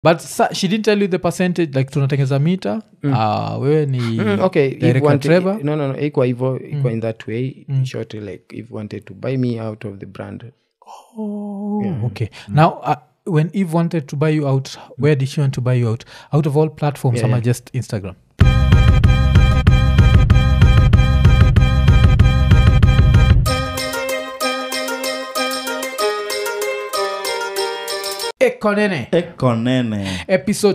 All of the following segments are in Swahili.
but sa, she didn't tell you the percentage like tunatengeza mita mm. uh, wewe ni Mm, okay if Director wanted, Trevor? no no no ikwa hivo ikwa in that way in short like if wanted to buy me out of the brand oh, okay now uh, when eve wanted to buy you out where did she want to buy you out out of all platforms Yeah, ama yeah. just instagram ekonene ekonene episode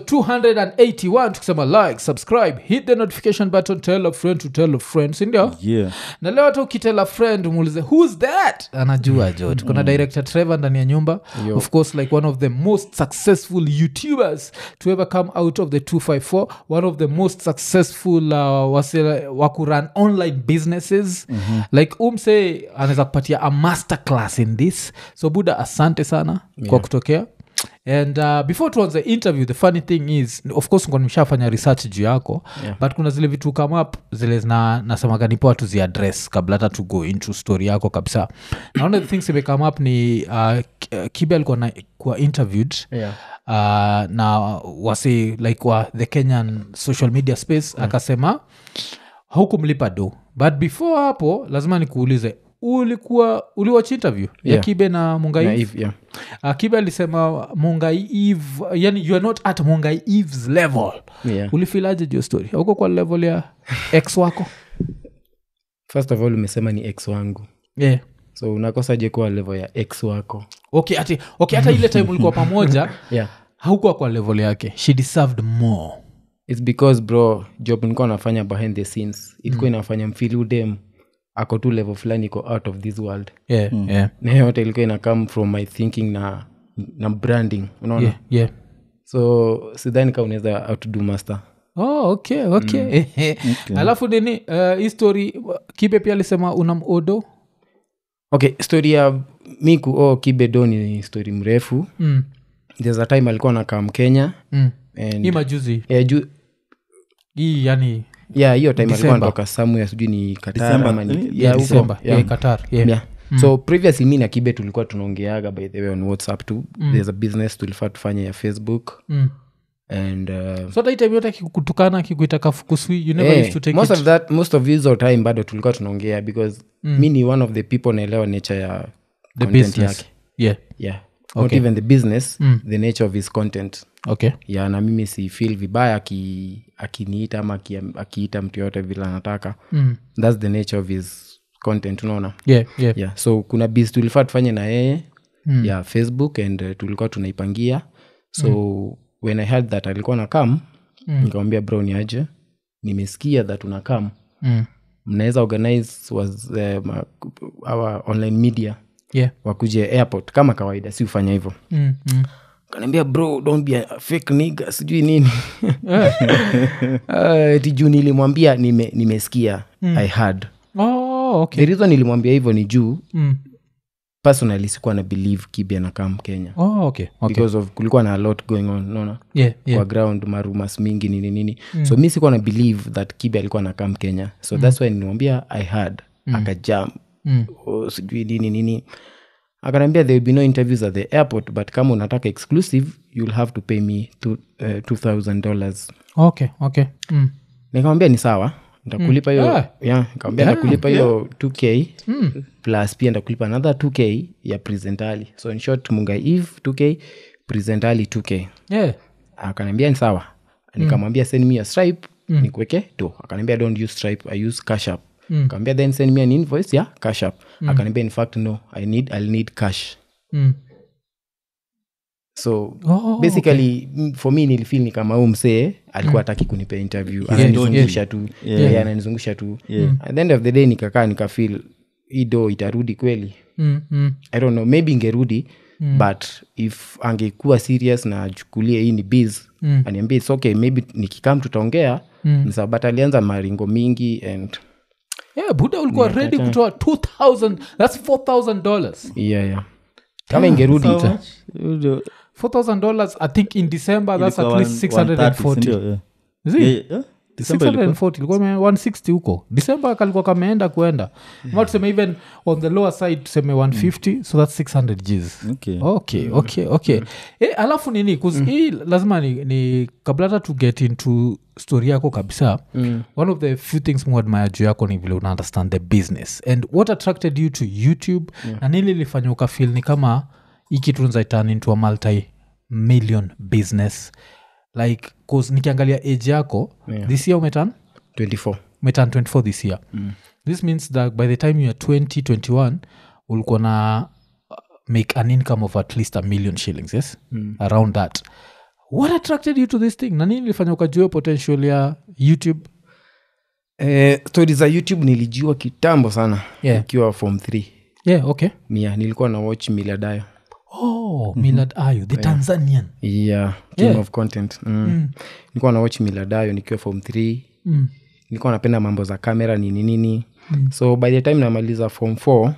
281 tukisema like subscribe hit the notification button tell a friend to tell a friend sindio yeah na leo hata ukitela friend umuulize who's that anajua jo tukona director trevor ndani ya nyumba Yo. of course like one of the most successful youtubers to ever come out of the 254 one of the most successful uh, wase wakuran online businesses mm-hmm. like umse anaweza kupatia a master class in this so buda asante sana yeah. kwa kutokea and uh, before tuanze interview the funny thing is of course ngo nimeshafanya research juu yako Yeah. but kuna zile vitu come up zile zina nasemaga nipoa tuziaddress kabla hata to go into story yako kabisa na one of the things ime come up ni uh, K- uh, kibe alikuwa na, kuwa interviewed yeah uh, na wasi like wa the kenyan social media space mm. akasema haukumlipa do but before hapo lazima nikuulize ulikuwa uliwach interview ya Yeah. kibe na mungai na if yeah uh, kibe alisema mungai eve yani you are not at mungai eves level yeah ulifilaje juu story auko kwa level ya ex wako first of all umesema ni ex wangu yeah. so unakosaje kuwa level ya ex wako okay ati okay hata ile time ulikuwa pamoja yeah haukuwa kwa level yake she deserved more its because bro job nilikuwa nafanya behind the scenes ilikuwa inafanya mfili udem ako tu level fulani iko out of this world yeah, yeah, na hiyo yote ilikuwa ina come from my thinking na na branding unaona yeah, yeah. so sidhani ka unaweza outdo master oh, okay okay, alafu nini uh, hii story kibe pia alisema una modo okay story ya miku oh, kibedo ni story mrefu mm. there's a time alikuwa nakam kenya mm. and hii majuzi yeah, ju, hii yani yeah, hiyo time alikuwa December. anatoka somewhere sijui ni Qatar December. ama ni- Ni- yeah, huko. December, Yeah. yeah, qatar yeah. Yeah. so previously mi na kibe tulikuwa tunaongeaga by the way on whatsapp tu there's a business tulifaa tufanye ya facebook Mm. and uh, so hata hii time yote akikutukana akikuita kafukuswi you never eh, used to take most it of that most of hizo time bado tulikuwa tunaongea because mi ni one of the people naelewa nature ya the content business yake yeah yeah not even the business the nature of his content okay ya na mimi si feel vibaya aki- akiniita ama aki- akiita mtu yoyote vile anataka mm. thats the nature of his content unaona yeah yeah yeah so kuna bis tulifaa tufanye na yeye mm. ya facebook and uh, tulikuwa tunaipangia so mm. when i heard that alikuwa na kam mm. nikamwambia bro ni aje nimesikia that una kam mm. mnaweza organize was, uh, ma- our online media yeah wakuje airport kama kawaida si ufanya hivyo mm. Mm. kanaambia bro don't be a fake nigga sijui nini uh, ti juu nilimwambia nime, nimesikia i had oh okay the reason nilimwambia hivyo ni juu mm. personally sikuwa na believe kibi anakam kenya oh okay okay because of kulikuwa na a lot going on naona yeah yeah kwa ground marumas mingi nini nini so mi sikuwa na believe that kibi alikuwa nakam kenya so thats why nilimwambia i had akajam Mm. oh, sijui nini nini akanaambia there will be no interviews at the airport but kama unataka exclusive you'll have to pay me two, uh, $2000 dollars okay okay mm. nikamwambia ni sawa ntakulipa hiyo Ah. yeah, nikamwambia ntakulipa hiyo 2k plus pia ntakulipa another 2k ya presentali so in short munga eve 2k presentali 2k yeah akaniambia ni sawa nikamwambia send me a stripe nikuweke to akaniambia don't use stripe i use cash app Mm. Kaambia then send me an invoice ya cash app akaniambia in fact no i need i'll need cash mm. so Oh, basically m- for me nilifil ni kama huu msee alikuwa ataki kunipea interview ananizungusha tu Yeah, ananizungusha tu at the end of the day nikakaa nikafil hii do itarudi kweli Mm. Mm. i don't know maybe ingerudi but if angekuwa serious na achukulie hii ni biz Mm. aniambia its okay maybe nikikam tutaongea Mm. ni sawa, but alianza maringo mingi and yeah buda ulikuwa ready kutoa 2000 thats 4000 dollars yeah, yeah. kama ingerudi So much? Ndio- 4000 dollars i think in december that's at ilikuwa least one- 130, 640 sindio? Yeah. is it Yeah, yeah. December ilikuwa- 640 ilikuwa ime- 160 huko december kalikuwa kameenda kuenda ma tuseme even on the lower side tuseme 150 so that's 600 gs Okay. okay okay okay eh, alafu nini 'cause hii lazima ni, ni kabla hata to get into story yako kabisa Mm. one of the few things muadmaya juu yako ni vile una understand the business and what attracted you to youtube na nili lifanya ukafil ni kama hii kitu nza turn into a multi million business like cause nikiangalia age yako Yeah. this year umetan 24 umetan 24 this year this means that by the time you are 20 21 ulikuwa na uh, make an income of at least a million shillings yes around that what attracted you to this thing na nini ilifanya ukajua potential ya youtube eh, stori za youtube nilijua kitambo sana Yeah. ikiwa form 3 yeah okay mia nilikuwa na watch miladayo oh milad ayu the tanzanian yeah, king Yeah. of content mm. nilikuwa na watch miladayo nikiwa form 3 mm. nilikuwa napenda mambo za kamera nini nini mm. so by the time namaliza form 4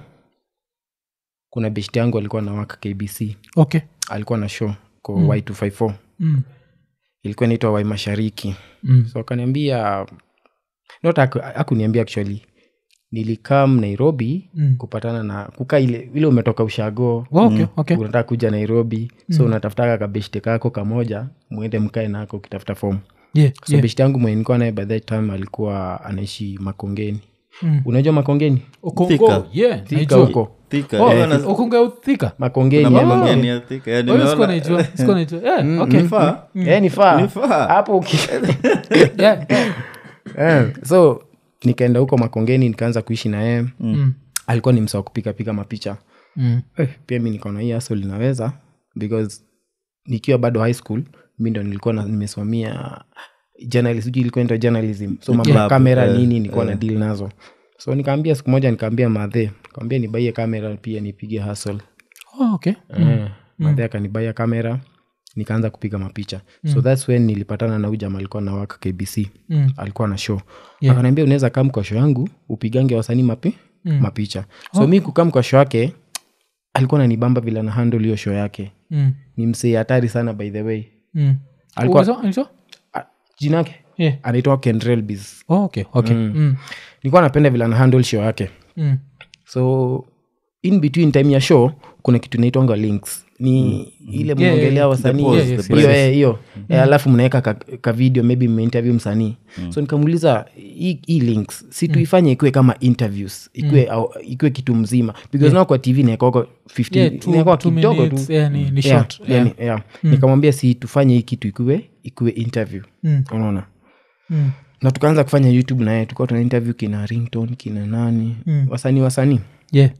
kuna beshti yangu alikuwa na waka kbc okay alikuwa na show ko mm. y254 mm. ilikuwa inaitwa wai mashariki Mm. so akaniambia not aku- akuniambia actually nilikam nairobi Mm. kupatana na kukaa ile ile umetoka ushago Oh, okay okay unataka kuja nairobi so unatafutaka kabeshte kako kamoja mwende mkae nako ukitafuta fomu yeah, so yeah. beshte yangu mwenye nilikuwa naye by that time alikuwa anaishi makongeni Mm. unajua makongeni Okongo, Thika. yeah, Thika naijua. huko Thika, Oh, eh, na- Okongo ya Thika? makongeni kuna yeah. mambo gani ya Thika? Yeah, Oh, hiyo sikuwa nimeona- naijua, sikuwa naijua. Yeah, okay. Nifaa? Eh, ni faa Nifaa. hapo uki- Yeah, yeah. Eh, so nikaenda huko makongeni nikaanza kuishi na yeye Mm. alikuwa ni msa wa kupikapiga mapicha Mm. eh, pia mi nikaona hii hustle linaweza because nikiwa bado high school mi ndo nilikuwa na- nimesomia journalism sijui ilikuwa inaitwa journalism so mambo ya Yeah. kamera Eh, nini nilikuwa na deal nazo so nikaambia siku moja nikaambia madhe kaambia nibaie kamera pia nipige hustle Oh, okay. mm. madhe akanibaia kamera nikaanza kupiga mapicha so thats when nilipatana na huyu jamaa alikuwa na waka kbc Mm. alikuwa na show Yeah. akaniambia unaweza kam kwa show yangu upigange wasanii mapi mapicha so mi kukam kwa show yake alikuwa nanibamba vile na handle hiyo show yake Mm. ni msee hatari sana by the way Mm. Alikuwa- Umesema- umesema? Ah, jina yake Yeah. anaitwa kendrelbis Oh, okay, okay. Mm. nilikuwa napenda vile ana handle show yake Mm. so in between time ya show kuna kitu inaitwanga links ni ile yeah, mnaongelea yeah. wasanii The pause, Yeah, yes, the hiyo breaks. eh, hiyo Eh, alafu mnaweka ka, ka video maybe mmeinterview msanii so nikamuuliza hii hii links si tuifanye ikuwe kama interviews ikuwe, au, ikuwe kitu mzima because now kwa tv naekako Yeah, two- 15 two kidogo minutes, tu yeah, ni- ni Yeah, short, yeah, yeah. ni- yeah. nikamwambia si tufanye hii kitu ikuwe ikuwe interview Mm. unaona Mm. na tukaanza kufanya youtube naye tulikuwa tuna interview kina rington kina nani Mm. wasanii wasanii Yeah.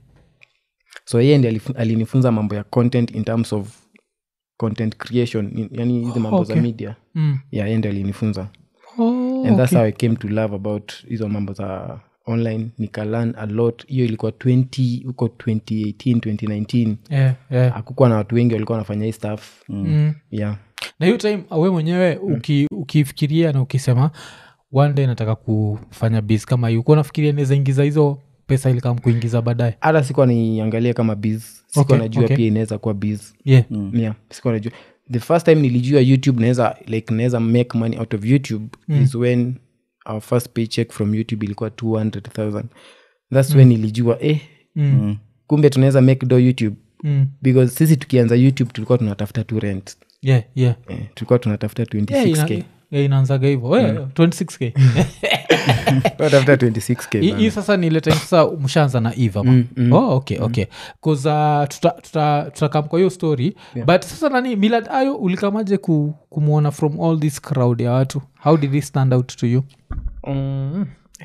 so yeye ndi alinifunza mambo ya content in terms of content creation in- yani hizi mambo okay. za media Mm. yeah, yeye ndi alinifunza Oh, and that's okay. how i came to love about hizo mambo za online nikalearn a lot hiyo ilikuwa 20 huko 2018 2019 Yeah, yeah. hakukuwa na watu wengi walikuwa wanafanya hii stuff Mm. yeah na hiyo time we mwenyewe uki, ukifikiria na ukisema one day nataka kufanya bis kama hiyo kuwa nafikiria naweza ingiza hizo pesa ili kama kuingiza baadaye hata sikuwa niangalia kama biz sikuwa Okay, najua okay. pia inaweza kuwa biz yeah. yeah, sikuwa najua the first time nilijua youtube naweza like naweza make money out of youtube mm. is when our first paycheck from youtube ilikuwa 200000 thats when nilijua eh Mm. kumbe tunaweza make do youtube Mm. because sisi tukianza youtube tulikuwa tunatafuta tu rent yeah, yeah. eh, tulikuwa tunatafuta Yeah, 26k ina- yeah, inaanzaga hivo yeah, 26k tunatafuta 26k hii bana. hii sasa ni ile time sasa mshaanza na eva mm, mm. oh, okay okay bcause uh, tutakam tuta, tuta kwa hiyo story yeah. but sasa nani milad ayo ulikamaje ku, kumwona from all this crowd ya watu how did he stand out to you Mm.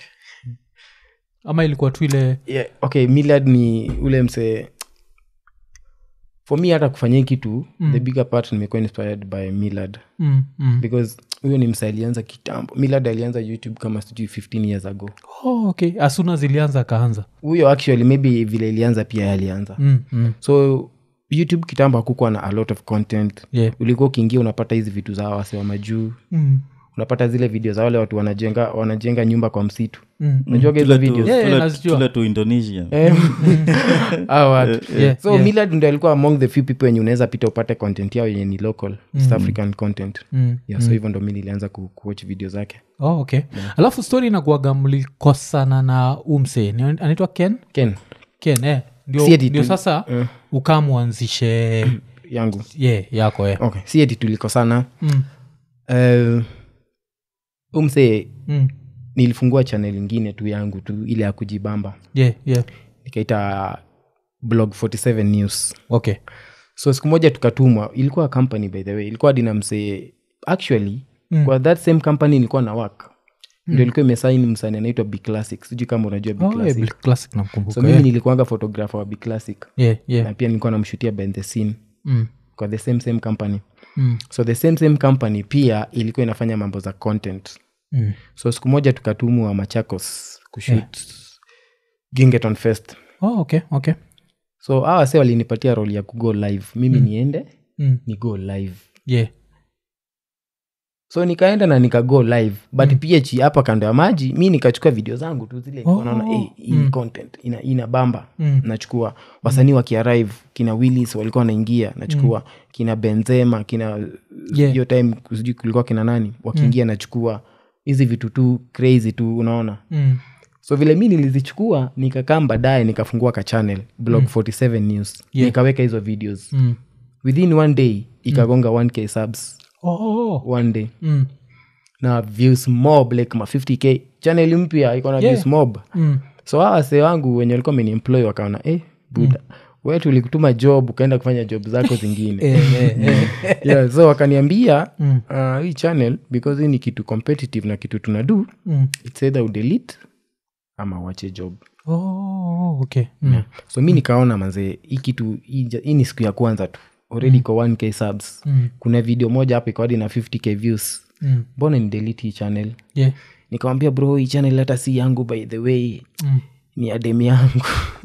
ama ilikuwa tu ile yeah, okay millard ni ule msee for me hata kufanya hii kitu mm. the bigger part nimekuwa inspired by millard mm, mm. because huyo ni msa alianza kitambo millard alianza youtube kama sijui 15 years ago oh, okay asuna zilianza akaanza huyo actually maybe vile ilianza pia yeye alianza mm, mm. so youtube kitambo hakukuwa na a lot of content yeah. ulikuwa ukiingia unapata hizi vitu za wase wa majuu mm. unapata zile video za wale watu wanajenga wanajenga nyumba kwa msitu Mm. unajuaga hizo Tule tu- videos Yeah, yeah, tule- nazijua. tule tu indonesia Eh, hao watu Yeah, so yeah. millard ndo alikuwa among the few people wenye unaweza pita upate content yao yenye ni local east african content Mm. yeah, so hivyo ndo mi nilianza ku- kuwatch video zake oh, okay alafu story inakuaga mlikosana na umse Ni- anaitwa ken ken ken eh. ndio, Si eti ndio tu- sasa eh. ukamwanzishe yangu ye yako eh. okay si eti tulikosana mm. uh, umse Mm. nilifungua channel ingine tu yangu tu ile ya kujibamba yeah, yeah. nikaita blog 47 news okay so siku moja tukatumwa ilikuwa company by the way ilikuwa dina msee actually Mm. kwa that same company ilikuwa na work ndio ilikuwa imesaini msani anaitwa b classic sijui kama unajua b oh, yeah, classic Bill classic namkumbuka so mimi yeah. nilikuanga photographer wa b classic yeah, yeah. na pia nilikuwa namshutia behind the scene Mm. kwa the same same company Mm. so the same same company pia ilikuwa inafanya mambo za content Mm. so siku moja tukatumwa machakos kushut yeah. gingeton fest oh, okay okay so hawa wase walinipatia role ya kugo live mimi Mm. niende mm. ni go live yeah. so nikaenda na nikago live but mm. ph hapa kando ya maji mi nikachukua video zangu tu zile Oh, naona hey, hii mm. content ina, ina bamba Mm. nachukua wasanii wakiarrive kina willis walikuwa wanaingia nachukua kina benzema kina Yeah. hiyo time sijui kulikuwa kina nani wakiingia nachukua hizi vitu tu crazy tu unaona Mm. so vile mi nilizichukua nikakaa baadaye nikafungua ka channel blog 47 news Yeah. nikaweka hizo videos Mm. within one day ikagonga 1k subs Oh. one day Mm. na views mob like ma 50k channel mpya iko na Yeah. views mob Mm. so hawa wasee wangu wenye walikuwa ameniemploy wakaona eh, buda mm. we tulikutuma job ukaenda kufanya job zako zingine Eh, eh, eh. yeah, so wakaniambia Mm. uh, hii channel because hii ni kitu competitive na kitu tunadu Mm. its either udelete ama wache job Oh, okay. Mm. so mi nikaona manzee hii kitu hii ja- hii ni siku ya kwanza tu already kwa 1k subs Mm. kuna video moja hapa ikawadi na 50k views Mm. mbona ni delete hii channel Yeah. nikamwambia bro hii channel hata si yangu by the way Mm. ni adem yangu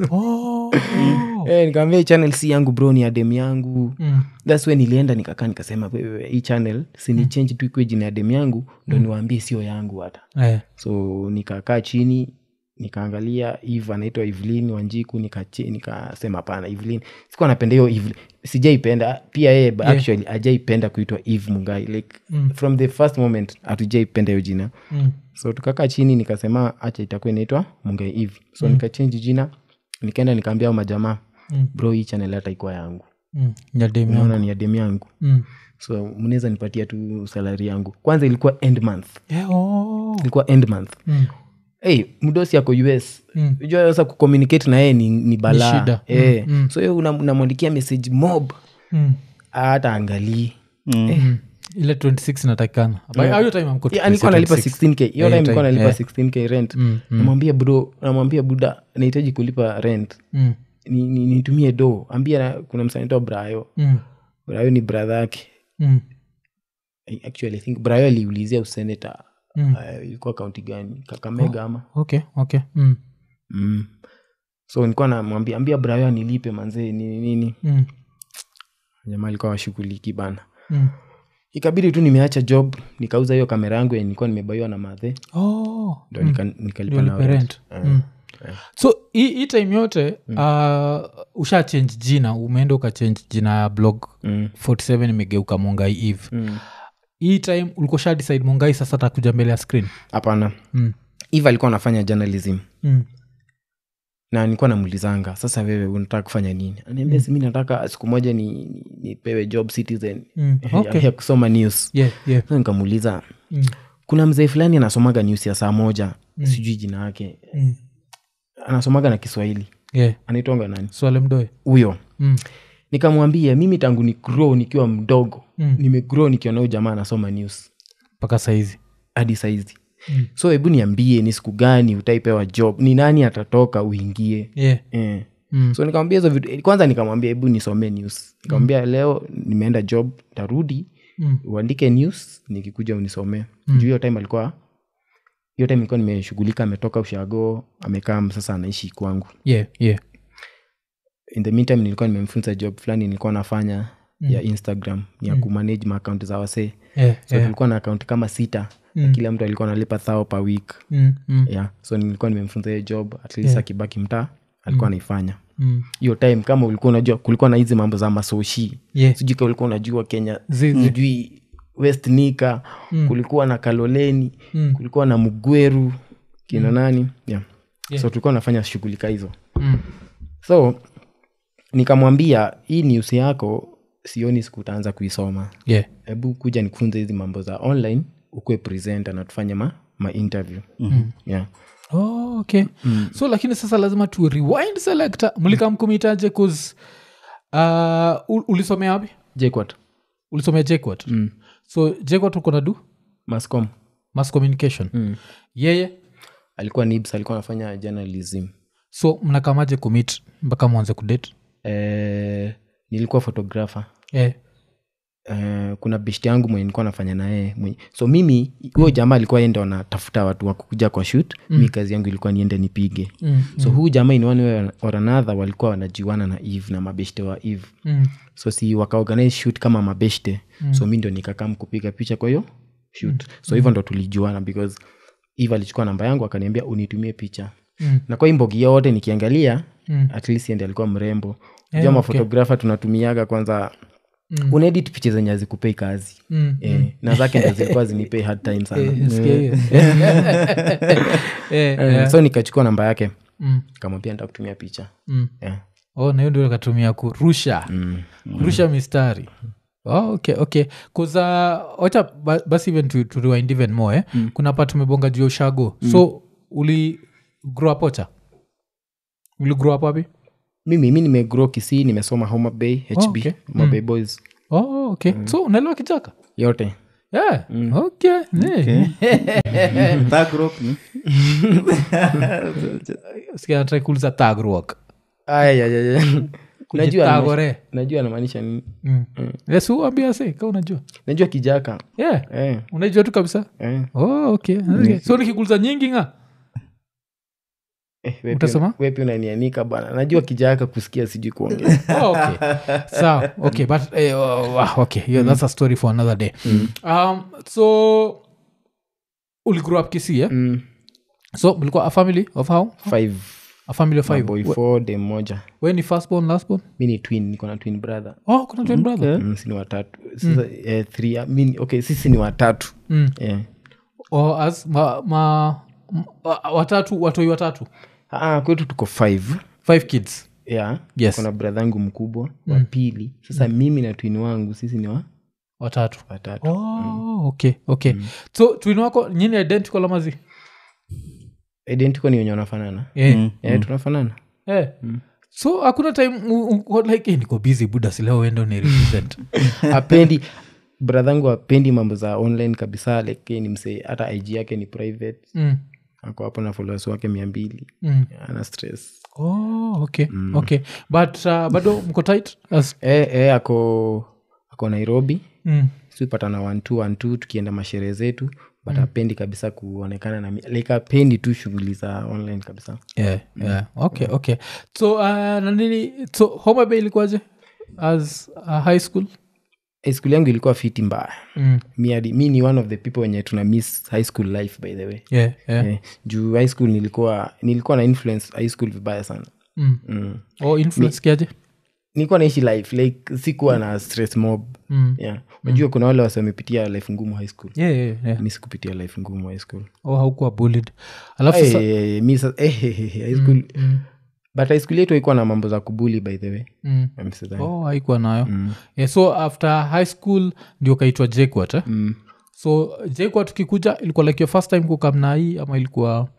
Oh. Eh, nikamwambia hii channel si yangu bro ni adem yangu Mm. thats way nilienda nikakaa nikasema "Wewe, hii channel sini change tu ikue jina ya dem yangu ndo niwaambie sio yangu hata Eh. so nikakaa chini nikaangalia eve anaitwa evelyn wanjiku nikache- nikasema hapana evelyn sikuwa napenda hiyo Evelyn. sijaipenda pia yeye yeah. actually ajaipenda kuitwa eve mungai like Mm. from the first moment hatujaipenda hiyo jina Mm. so tukakaa chini nikasema acha itakuwa inaitwa mungai eve so mm. nikachange jina nikaenda nikaambia hao majamaa Mm. bro hii channel hata ikuwa yangu Mm. Ya demu yangu. naona ni adem yangu Mm. so mnaweza nipatia tu salari yangu kwanza ilikuwa end month Yeah, oh. ilikuwa end month Mm. hey, mdosi ako us Mm. jua sasa kucommunicate na yeye ni, ni balaa shida. Eh, Mm, mm. so hiyo una- unamwandikia message mob Mm. hata angalii Mm. ile 26 inatakikana By- hiyo time amko Yeah, alikuwa nalipa 16k hiyo Yeah, time alikuwa time, nalipa yeah. 16k rent Mm, mm. namwambia bro namwambia buda nahitaji kulipa rent Mm. ni- ni- nitumie do ambia na- kuna msanitoa brayo Mm. brayo ni bradha yake Mm. I- actually I think brayo aliulizia useneta Mm. uh, ilikuwa kaunti gani kakamega ama okay okay mm. mm. so nilikuwa namwambia ambia brayo anilipe manzee nini nini Mm. jamaa alikuwa washughuliki bana Mm. ikabidi tu nimeacha job nikauza hiyo kamera yangu yenye nilikuwa nimebaiwa na madhe Oh. ndo nika, nikalipa Ndio na lipe rent. rent. Mm. so hii hii time yote uh, usha change jina umeenda ukachange jina ya blog Mm. 47 imegeuka mongai eve Mm. hii time ulikuwa sha decide mongai sasa takuja mbele ya screen hapana mm. eve alikuwa anafanya journalism Mm. na nilikuwa namulizanga sasa wewe unataka kufanya nini aniambia si mi nataka siku moja ni- ni- nipewe job citizen Mm. ya- Okay. ya kusoma news yeah, yeah. Sasa nikamuuliza Mm. kuna mzee fulani anasomaga news ya saa moja sijui jina yake Mm. anasomaga na kiswahili yeah. anaitwanga nani swale mdoe huyo mm. nikamwambia mimi tangu ni grow nikiwa mdogo Mm. nimegrow nikiona huyu jamaa anasoma news mpaka saizi hadi saizi Mm. so hebu niambie ni siku gani utaipewa job ni nani atatoka uingie yeah. eh. mm. so nikamwambia hizo vitu kwanza nikamwambia hebu nisomee news nikamwambia leo nimeenda job tarudi Mm. uandike news nikikuja unisomee juu hiyo time alikuwa hiyo time ilikuwa nimeshughulika ametoka ushago amekaa sasa anaishi kwangu yeah, yeah. in the meantime nilikuwa nimemfunza job fulani nilikuwa nafanya ya instagram ya kumanage maakaunti za wasee yeah, so yeah. tulikuwa na akaunti kama sita na kila mtu alikuwa analipa thao per week Mm, mm, yeah. so nilikuwa nimemfunza hiyo job at least akibaki mtaa alikuwa anaifanya mm. hiyo time kama ulikuwa unajua kulikuwa na hizi mambo za masoshi Yeah. sijui ka ulikuwa unajua kenya Zi- zi- sijui west nika kulikuwa na kaloleni Mm. kulikuwa na mgweru kina nani yeah. Yeah. so tulikuwa nafanya shughuli ka hizo Mm. so nikamwambia hii news yako sioni siku utaanza kuisoma Yeah. hebu kuja nikufunze hizi mambo za online ukuwe presenter na tufanye ma, ma interview mm. yeah. Oh, okay so lakini sasa lazima tu rewind selector mlikamkumitaje cause uh, ul- ulisomea wapi jquat ulisomea jquat mm. so jquat uko na du mascom mass communication mm. yeye alikuwa nibs alikuwa anafanya journalism so mnakamaje commit mpaka mwanze kudate eh, nilikuwa photographer yeah. Uh, kuna beshti yangu mwenye nilikuwa nafanya naye mwenye- so mimi huyo jamaa alikuwa ende wanatafuta watu wa kukuja kwa shoot mm. mi kazi yangu ilikuwa niende nipige mm. so huu jamaa in one way or another walikuwa wanajuana na eve na mabeshte wa eve Mm. so si wakaorganize shoot kama mabeshte mm. so mi ndo nikakam kupiga picha kwa hiyo shoot so hivyo ndo tulijuana because eve alichukua namba yangu akaniambia unitumie picha Mm. na kwa hii mbogi yote nikiangalia Mm. at least ndi alikuwa mrembo Eh, yeah, okay. mafotografa tunatumiaga kwanza Mm. unaedit picha zenye hazikupei kazi Mm. eh, na zake ndo zilikuwa zinipei hard time sana Eh, sikia hiyo. Eh, Eh, eh. so nikachukua namba yake Mm. kamwambia nita kutumia picha Mm. yeah. oh na hiyo ndio katumia kurusha mm. kurusha mistari Oh, okay okay kuza wacha ba- basi even to, to rewind even more eh? mm. kuna pa tumebonga juu ya ushago mm. so uli grow up ocha uli grow up wapi mimi mi nimegrow kisii nimesoma homa bay hb Oh, okay. homa bay boys oh, okay so unaelewa kijaka yote yeah. okay, yeah. Thug rock ni? Sikia nataka kuuliza thug rock Ay, ay, ay, ay. najua Kujitagore. najua anamaanisha nini Mm. Yes, uambia se ka unajua najua kijaka yeah. eh, unajua tu kabisa eh. oh, okay. okay. so nikikuuliza nyingi nga Eh, we pia- Utasema? we pia unanianika bana najua kijaka kusikia sijui kuongea oh, okay. sawa okay but eh, oh, okay yeah, that's a story for another day um, so uli grow up kisi eh? mm. so mlikuwa a family of how five a family of five boy We- four dem moja we ni first born last born mi ni twin niko na twin brother oh kuna twin brother mm, si ni watatu sasa eh, three, ah, mi ni- okay sisi ni watatu mm. eh. or as ma, ma, m- wa- watatu watoi watatu ah, kwetu tuko five five kids yeah. Yes. kuna bradha yangu mkubwa wa pili sasa mimi na twin wangu sisi ni wa watatu watatu oh, okay okay so twin wako nyini identical amazi identical ni wenye wanafanana yeah. eh, tunafanana Eh. so hakuna time u- u- uko like eh, niko busy buda sileo uende ni represent apendi bradhangu apendi mambo za online kabisa like yeye ni msee hata ig yake ni private mm. ako hapo na followers wake mia mbili Mm. ana stress oh, okay okay but uh, bado mko tight as eh, eh, ako ako nairobi mm. sipatana wantu wantu tukienda masherehe zetu but apendi kabisa kuonekana na mi- like apendi tu shughuli za online kabisa yeah, yeah. okay okay so uh, nanini so homa bay ilikuwaje as a high school high school yangu ilikuwa fiti mbaya mm. mi hadi mi ni one of the people wenye tuna miss high school life by the way yeah, yeah. eh, juu high school nilikuwa nilikuwa na influence high school vibaya sana Mm. mm. oh influence kiaje nilikuwa naishi life like sikuwa na stress mob mm. yeah. unajua kuna wale wasi wamepitia life ngumu high school yeah, yeah, yeah. mi sikupitia life ngumu high school oh haukuwa bullied alafu sa- Eh, mi sa- eh, eh, eh, high school mm. but high school yetu haikuwa na mambo za kubuli by the way Mm. I'm sidhani. oh haikuwa nayo Mm. yeah, so after high school ndio kaitwa jquat eh? Mm. so jquat ukikuja ilikuwa like your first time kukamna hii ama ilikuwa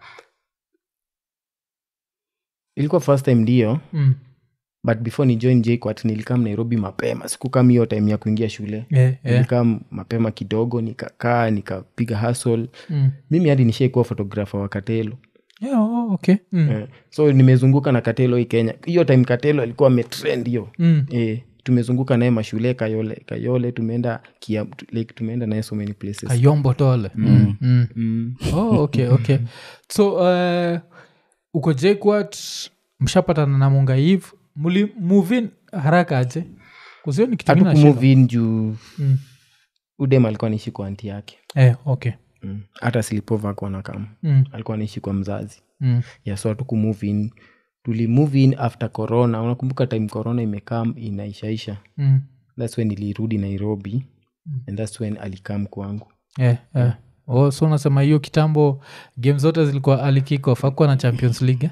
ilikuwa first time ndio mm. but before ni join jquat nilikam nairobi mapema sikukam hiyo time ya kuingia shule yeah, yeah. nilikam mapema kidogo nikakaa nikapiga hasl Mm. mimi hadi nishaikuwa fotografa wa katelo Yeah, oh, okay mm. eh, so nimezunguka na katelo hii kenya hiyo time katelo alikuwa ametrend hiyo Mm. eh, tumezunguka naye mashule kayole kayole tumeenda kia, like, tumeenda naye so many places kayombo tole mm. Mm. mm. oh, okay okay so uh, uko jquat mshapatana na mungaiv muli muvin haraka aje usioni kitu ingine nashinda? hatukumove in juu Mm. udem alikuwa naishi kwa anti yake Eh, okay Mm. hata slipova akuwa na kam Mm, alikuwa naishi kwa mzazi mm, yeah, so hatukumove in tulimove in after corona unakumbuka time corona imekam inaishaisha mm. thats when ilirudi nairobi and thats when alikam kwangu Eh, eh. Oh, so unasema hiyo kitambo game zote zilikuwa alikikof akuwa na champions league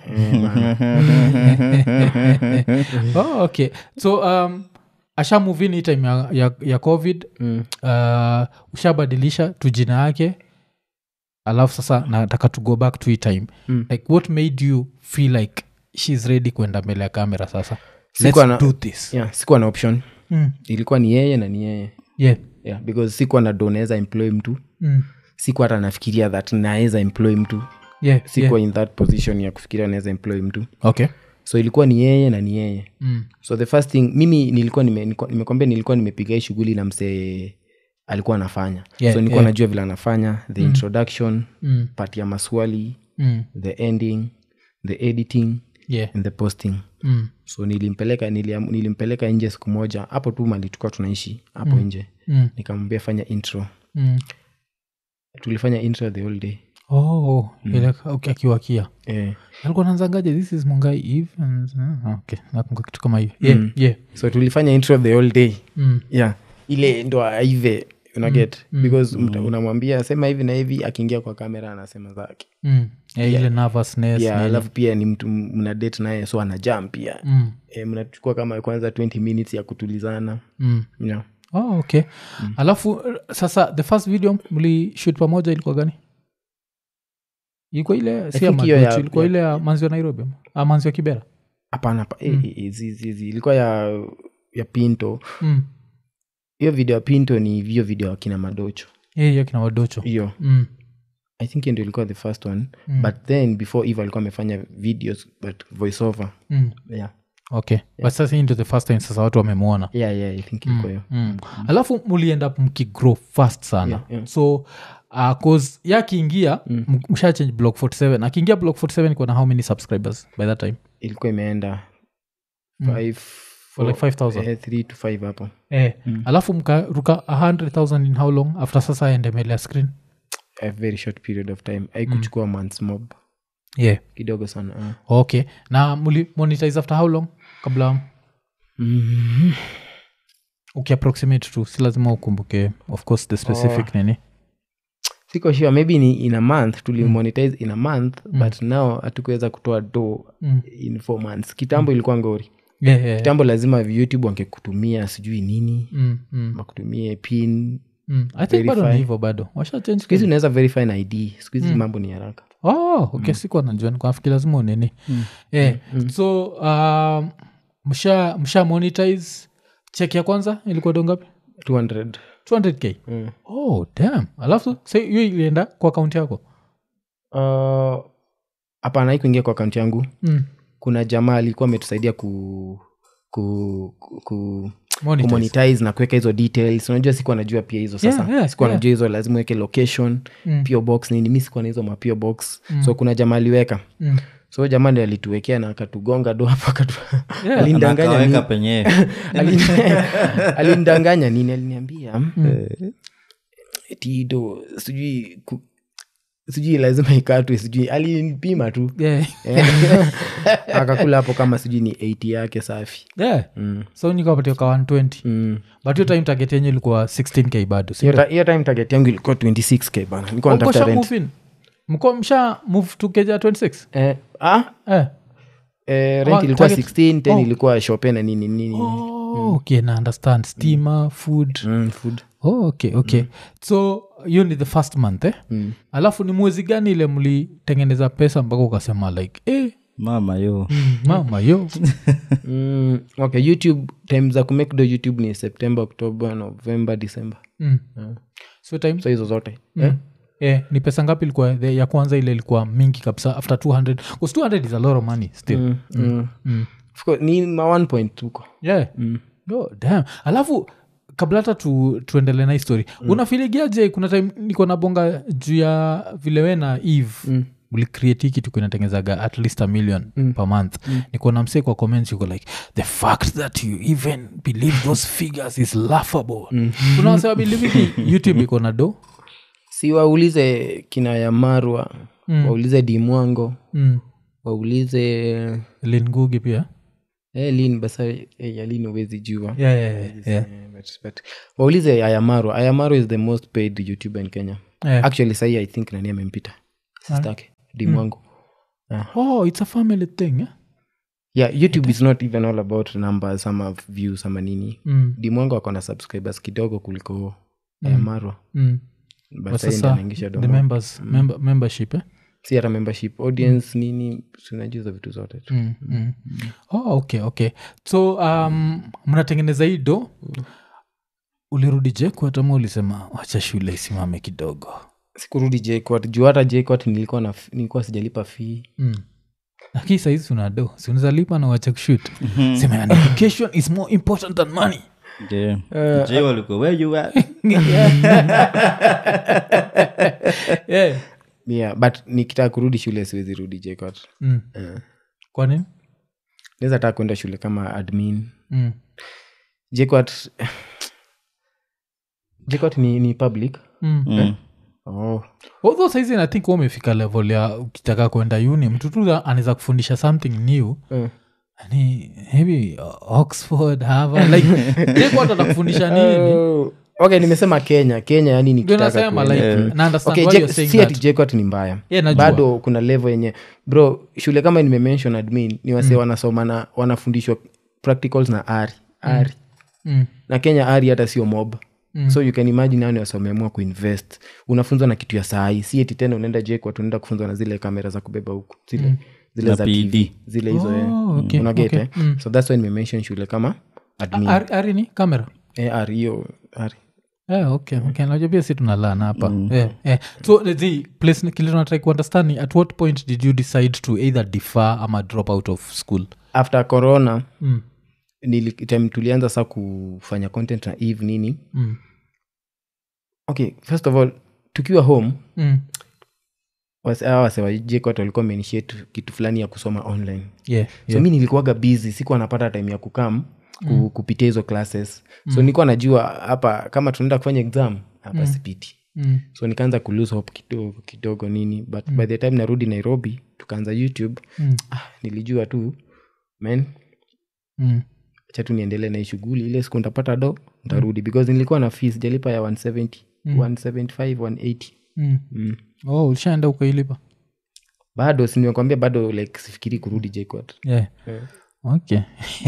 eh? oh, okay so um, ashamuvini hii time ya, ya, ya covid mm. uh, ushabadilisha tu jina yake alafu sasa nataka to go back to hii time Mm. like what made you feel like shes ready kwenda mbele ya kamera sasa Sikuwa Let's na- do this yeah, sikuwa na option mm. ilikuwa ni yeye na ni yeye yeah. yeah, because sikuwa na do naweza employ mtu Mm. sikuwa hata nafikiria that naweza employ mtu yeah. sikuwa yeah. in that position ya kufikiria naweza employ mtu okay so ilikuwa ni yeye na ni yeye mm. so the first thing mimi nilikuwa nime- nilikuwa- nimekwambia nilikuwa nimepiga hii shughuli na msee alikuwa anafanya Yeah, so nilikuwa yeah. najua vile anafanya the introduction Mm. part ya maswali Mm. the ending the editing yeah. and the posting mm. so nilimpeleka niliam- nilimpeleka nje siku moja hapo tu mali tulikuwa tunaishi hapo nje Mm. nikamwambia fanya intro Mm. tulifanya intro the whole day oh ile okay, akiwakia eh. alikuwa nanzangaje this is mungai eve and, uh, okay nakumbuka kitu kama hiyo yeah, Mm. yeah. so tulifanya intro the whole day Mm. yeah ile ndo aive unaget because mta- unamwambia sema hivi na hivi akiingia kwa kamera anasema zake Mm. Yeah, ile nervousness yeah, nini. alafu pia ni mtu mna date naye so anajam pia Mm. e, mnachukua kama kwanza 20 minutes ya kutulizana Mm. yeah. Oh, okay alafu uh, sasa the first video mlishut pamoja ilikuwa gani ilikuwa ile si ya think hiyo ya- Madochi, ilikuwa ya- ile ya manzi wa nairobi ama? Ah, manzi wa kibera hapana hapa eh, eh, eh, zi- zi- zi. ilikuwa ya ya pinto mm. hiyo video ya pinto ni hiyo video akina madocho yeah, yeah, kina wadocho hiyo mm. i think hiyo ndio ilikuwa the first one Mm. but then before eve alikuwa amefanya videos but voice over Mm. yeah. okay but sasa hii ndio the first time sasa watu wamemwona yeah, yeah, i think ilikuwa hiyo mm. alafu mulienda mkigrow fast sana Yeah, yeah. so uh, cause ya akiingia mm. msha change block 47 akiingia block 47 ikuwa na how many subscribers by that time ilikuwa imeenda Mm. five, For like 5,000? eh, three to five hapo eh, alafu mkaruka 100000 in how long after sasa aende mbele ya screen a very short period of time aikuchukua months mob yeah kidogo sana uh. okay na muli monetize after how long kabla mm-hmm. ukiapproximate tu si lazima ukumbuke of course the specific nini siko sure maybe ni in a month tulimonetize in a month but now hatukuweza kutoa do Mm. in four months kitambo ilikuwa ngori yeah, yeah, yeah. kitambo lazima youtube wangekutumia sijui nini Mm, mm, wakutumie pin mm. i think bado ni Verify. hivyo bado washa change siku hizi unaweza verify na id siku hizi mambo ni haraka oh, okay sikuwa najua nikafikiri lazima unini eh, so um, msha msha monetize check ya kwanza ilikuwa dongapi 200 200k mm. oh damn alafu sa hiyo ilienda kwa akaunti yako Uh, hapana uh, kuingia kwa akaunti yangu mm. kuna jamaa alikuwa ametusaidia ku ku, ku, ku Monetize. kumonetize na kuweka hizo details unajua sikuwa najua pia hizo sasa Yeah, yeah, sikuwa yeah. najua hizo lazima uweke location Mm. pio box nini mi sikuwa na hizo mapio box so kuna jamaa aliweka Mm. so jamaa ndi alituwekea na akatugonga do hapo akatu- Yeah. alinidanganya Akaweka nini- penyewe alini- alinidanganya nini aliniambia eh, eti do sijui ku- sijui lazima ikatwe sijui alinipima tu Yeah. akakula hapo kama sijui ni 80 yake safi Yeah. mm. so nikapatia ka 120 Mm. but hiyo time target yenye ilikuwa 16k bado si hiyo ndio? ta- hiyo time target yangu ilikuwa 26k bana nilikuwa Oh, mko natafuta sha rent move in? mko msha move to keja 26 eh, ah, eh. eh, Oh, rent ilikuwa target- 16 10 oh. ilikuwa shope na nini nini oh, okay na understand steamer food mm, food oh, okay okay so hiyo ni the first month eh? Mm. alafu ni mwezi gani ile mlitengeneza pesa mpaka ukasema like eh, mama yo mama yo mm, okay youtube time za kumake do youtube ni september october november december mm. Yeah. so time so hizo zote mm. eh, ni pesa ngapi ilikuwa the, ya kwanza ile ilikuwa mingi kabisa after 200 bcause 200 is a lot of money still mm, mm. Mm. Of course, ni ma one point tuko yeah mm. oh, damn alafu kabla hata tu, tuendele na histori mm. unafiligiaje kuna time niko na bonga juu ya vile we na eve Mm. ulicreate hii kitu kuinatengezaga at least a million mm. per month mm. nikuona msee kwa comments yuko like the fact that you even believe those figures is laughable mm. unawasema believe hiki youtube iko na do si waulize kina yamarwa mm. waulize dimwango mm. waulize lingugi pia eh, lin basa eh, ya lin uwezi jua yeah, yeah, yeah, yeah. Eh, but, but, waulize ayamaro ayamaro is the most paid youtuber in kenya Yeah. actually sahi i think nani amempita sistake dimwangu oh it's a family thing eh? yeah youtube is not even all about numbers ama views ama nini mm. dimwangu ako na subscribers kidogo kuliko ayamarwa Mm. but But sahi sasa ndio anaingisha the domo members member, membership eh? si hata membership audience nini sinajua hizo vitu zote tu mm, mm. Oh, okay okay so um, mnatengeneza hii do ulirudi jekwatama ulisema wacha shule isimame kidogo sikurudi jquat juu hata jquat nilikuwa na nilikuwa sijalipa fee mm. lakini saizi una do siunaweza lipa na wacha kushut sema "And education is more important than money Je, je walikuwa where you at? yeah. yeah but nikitaka kurudi shule siwezi rudi jquat mm. kwa nini naweza taka kwenda shule kama admin mm. jquat jquat ni, ni public mm. Mm. oh. although saizi i think umefika level ya ukitaka kwenda uni mtu tu anaweza kufundisha something new Mm. ni maybe uh, oxford harvard like jekwat atakufundisha nini Oh. okay nimesema kenya kenya yani Ndio nikitaka nasema kwenda- like na understand okay, why Je- you're saying si ati that. jquat ni mbaya Yeah, najua. bado kuna level yenye bro shule kama nimemention admin ni wase wanasoma na wanafundishwa practicals na ari ari Mm. na kenya ari hata sio mob mm. so you can imagine nani wasomeamua kuinvest unafunzwa na kitu ya sahii si eti tena unaenda jekwa tunaenda kufunzwa na zile kamera za kubeba huku zile, zile Na za PD. tv zile hizo eh. Oh, okay, unaget okay. eh? so thats why nimemention shule kama admin Ari- ari ni kamera eh, ari hiyo ari Yeah, okay, okay. najua pia si tunalana hapa yeah, yeah. so the- the place kile tunatrai kuunderstand ni at what point did you decide to either defer ama drop out of school after corona mm. nili, time tulianza saa kufanya content na eve nini Mm. okay first of all tukiwa home Mm. wasewajekot walikuwa wameinitiate kitu fulani ya kusoma online Yeah, so yeah. mi nilikuwaga busy sikuwa napata time ya kukam ku, kupitia hizo classes so nilikuwa najua hapa kama tunaenda kufanya exam hapa sipiti Mm. so nikaanza kulose hope kidogo kidogo nini but by the time narudi nairobi tukaanza youtube Mm. ah, nilijua tu man Mm. acha tu niendelee na hii shughuli ile siku ntapata do ntarudi because nilikuwa na fee sijalipa ya 170 175 180 Mm. mm. oh ulishaenda ukailipa bado sinimekwambia bado like sifikiri kurudi jquat yeah. okay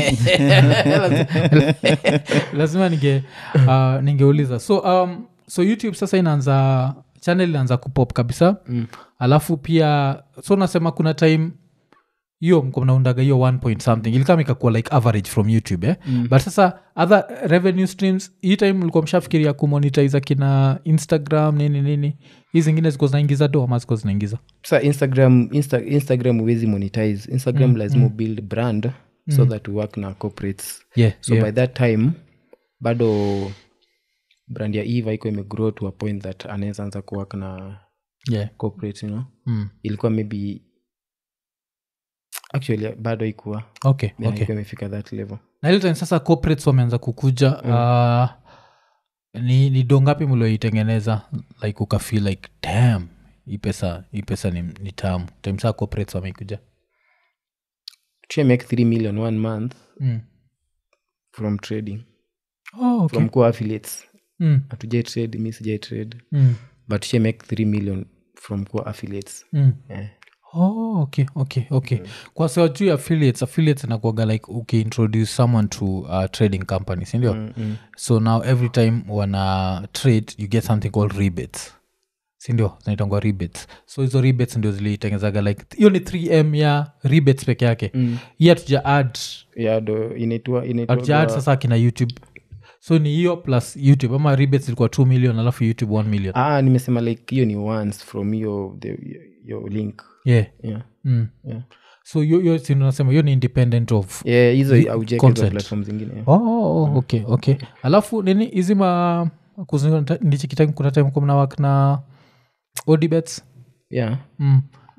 lazima ninge uh, ningeuliza so um, so youtube sasa inaanza channel inaanza kupop kabisa mm. alafu pia so nasema kuna time hiyo mko mnaundaga hiyo one point something ilikama ikakuwa like average from youtube eh? mm. but sasa other revenue streams hii time mlikuwa mshafikiria kumonitize kina instagram nini nini hii zingine ziko zinaingiza do ama ziko zinaingiza sa instagram Insta, instagram huwezi monetize instagram lazima mm. build brand so that we work na corporates yeah, so yeah. by that time bado brand ya eva iko imegrow to a point that anaweza anza kuwork na yeah. corporate you know? Mm. ilikuwa maybe actually bado ikuwa okay, yeah, okay. ilikuwa imefika that level na ile time sasa corporates wameanza kukuja mm. uh, ni, ni do ngapi mlioitengeneza like ukafeel like dam hii pesa hii pesa ni, ni tamu time saa corporates wameikuja try make 3 million one month mm. from trading oh, okay. from kuwa affiliates mm. hatujai trade mi sijai trade Mm. but try make 3 million from kuwa affiliates Mm. eh. Oh, okay okay okay kwa sawa juu ya affiliates affiliates inakuaga like ukiintroduce someone to uh, trading company sindio mm, mm. so now every time wana trade you get something called rebates sindio zinaitangwa rebates so hizo rebates ndio zilitengezaga like hiyo ni 3m ya rebates peke yake mm. hii hatuja add yeah, do inaitwa hatuja add inaitwa sasa kina youtube so ni hiyo plus youtube ama rebates ilikuwa 2 million alafu youtube 1 million ah, nimesema like hiyo ni once from your the, your link yeah yeah. mm. Yeah. so hiyo- hiyo si nasema hiyo ni independent of yeah hizo aujeke hizo content. platform zingine yeah. oh, oh, oh, okay okay alafu nini hizi ma ndichikitime kuna time kumna wak na odibets yeah mm.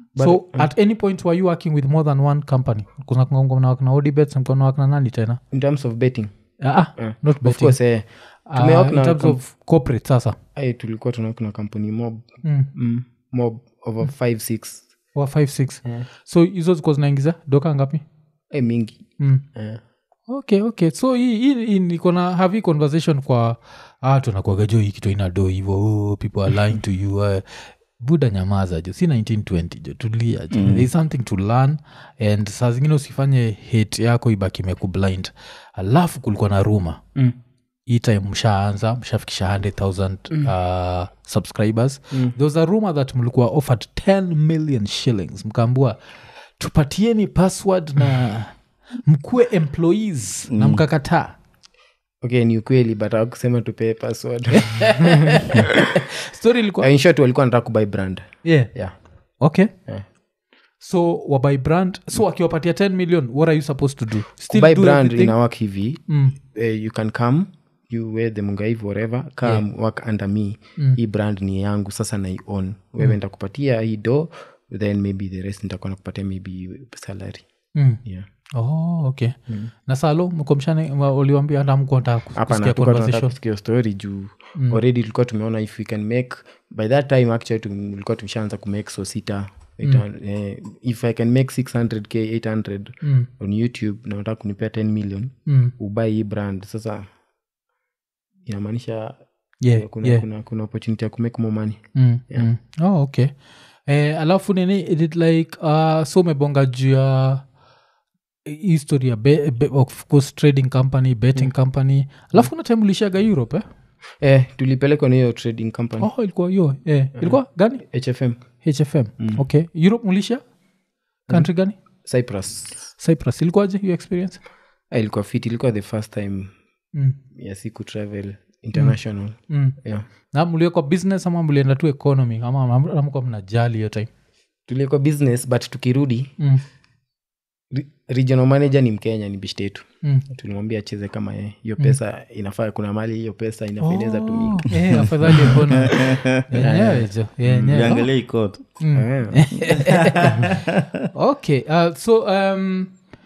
so at any point were you working with more than one company kunamnawakna odibets mkonawakna nani tena in terms of betting Ah, ah, eh, not of betting. course eh, Ah, tumework in na terms com- of corporate sasa eh, tulikuwa tunawak na kampuni mob mm. mm, mob over five six wa 56 so hizo ziko zinaingiza doka ngapi eh, mingi mm. eh. okay okay so hii- hii hii niko na have hii conversation kwa ah, tunakuaga jo hii kitu ina do hivo oh, people are lying to you uh, buda nyamaza jo si 1920 jo tulia jo mm. there is something to learn and saa zingine usifanye hate yako ibaki imekublind alafu kulikuwa na ruma Mm. hii time mshaanza mshafikisha 100000 uh, subscribers mm. there was a rumor that mlikuwa offered 10 million shillings mkaambua tupatieni password na mkuwe employees na mkakataa okay ni ukweli but akusema tupee password story ilikuwa in short walikuwa nataka kubuy brand yeah. yeah okay Yeah. so wabuy brand so akiwapatia 10 million what are you supposed to do still buy do brand everything? ina work hivi mm. uh, you can come you wear the mungaiv whatever come work under me hii brand ni yangu sasa nai own wewe ntakupatia hii do then maybe the rest nitakuwa nakupatia maybe salary Mm. yeah oh okay na salo mkomshane uliwambia hata mkuata hapana kusikia tuka tunataka conversation kusikia story juu already tulikuwa tumeona if we can make by that time actually tulikuwa tumeshaanza kumake so sita eh, if i can make 600k 800 Mm. on youtube na unataka kunipea 10 million Mm. ubai hii brand sasa inamaanisha yeah, kuna, yeah. kuna, kuna opportunity ya kumake more money Mm, mm. oh, okay eh, alafu nini is it like uh, so umebonga juu ya history ya be, be, of course trading company betting company alafu kuna time ulishaga europe eh? eh, tulipelekwa na hiyo trading company oh, ilikuwa hiyo eh. ilikuwa gani hfm hfm okay europe mulisha country gani cyprus cyprus ilikuwaje hiyo experience eh, ilikuwa fit ilikuwa the first time mm. ya siku travel international Mm. yeah. na mliekwa business ama mlienda tu economy ama amka mnajali hiyo time tulikuwa business but tukirudi mm. re- regional manager ni mkenya ni bishtetu Mm. tulimwambia acheze kama yeye hiyo pesa inafaa kuna mali hiyo pesa inafaa inaweza tumika Oh, eh, afadhali economy. Yenyewe jo, yenyewe. Niangalie ikoto Eh. okay uh, so um,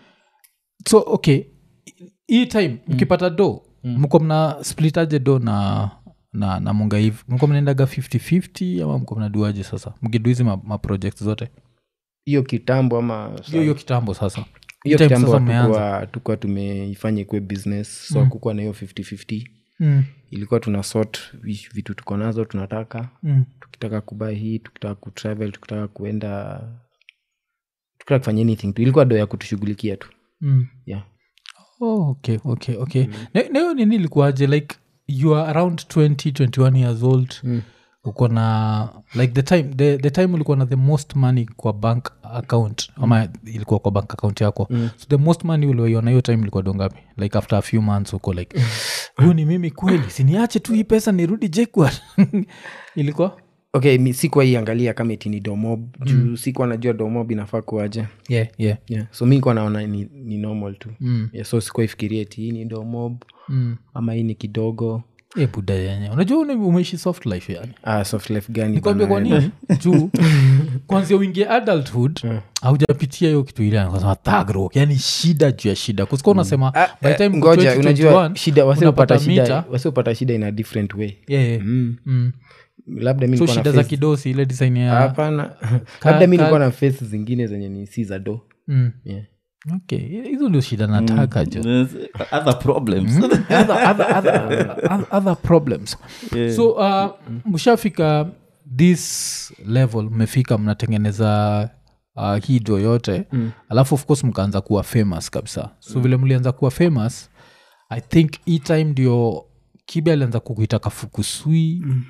so okay hii time mkipata do mko mna splitaje do na na, na mungaiv mko mnaendaga 5050 ama mko mnaduaje sasa mkidu hizi ma, ma project zote hiyo kitambo ama hiyo hiyo kitambo sasa Hii hiyo time kitambo sasa mmeanza hatukuwa tukuwa tumeifanya ikuwe business so kukuwa na hiyo 5050 mm, ilikuwa tuna sort vi- vitu tuko nazo tunataka mm, tukitaka kuba hii tukitaka kutravel tukitaka kuenda tukitaka kufanya anything tu ilikuwa do ya kutushughulikia tu mm. yeah. oh, okay okay okay Na- na hiyo nini ilikuwaje like you are around 20 21 years old Mm. uko na like the time the, the time ulikuwa na the most money kwa bank account ama ilikuwa kwa bank account yako Mm. so the most money ulioiona hiyo time ilikuwa dongapi like after a few months uko like huyu ni mimi kweli siniache tu hii pesa nirudi jekwa ilikuwa okay mi sikuwa iangalia kama iti ni domob juu sikuwa najua domob inafaa kuaje yeah, yeah. yeah. so mi kuwa naona ni, ni normal tu Mm. yeah, so sikuwa ifikiria eti hii ni domob Mm. ama hii ni kidogo e buda yenye unajua uni- umeishi soft life yani ah, soft life gani nikwambia kwa bana? nini juu kwanzia uingie adulthood haujapitia hiyo kitu ile kasema thagro yani shida juu ya shida kusika unasema Ah, by the time eh, uko ngoja 20, unajua 21, shida wasiopata unapata shida mita. wasiopata shida in a different way Yeah, yeah. mm. Mm. labda mi so nilikuwa na shida za face- kidosi ile design ya hapana Ka- labda mi ka- nilikuwa na face zingine zenye ni si za do Mm. yeah. okay hizo ndio shida nataka jo There's other problems other, other, other, other, other problems Yeah. so uh, mshafika this level mmefika mnatengeneza uh, hii do yote mm. alafu of course mkaanza kuwa famous kabisa so mm. vile mlianza kuwa famous i think hii time ndio kibe alianza kukuita kafukusui mm.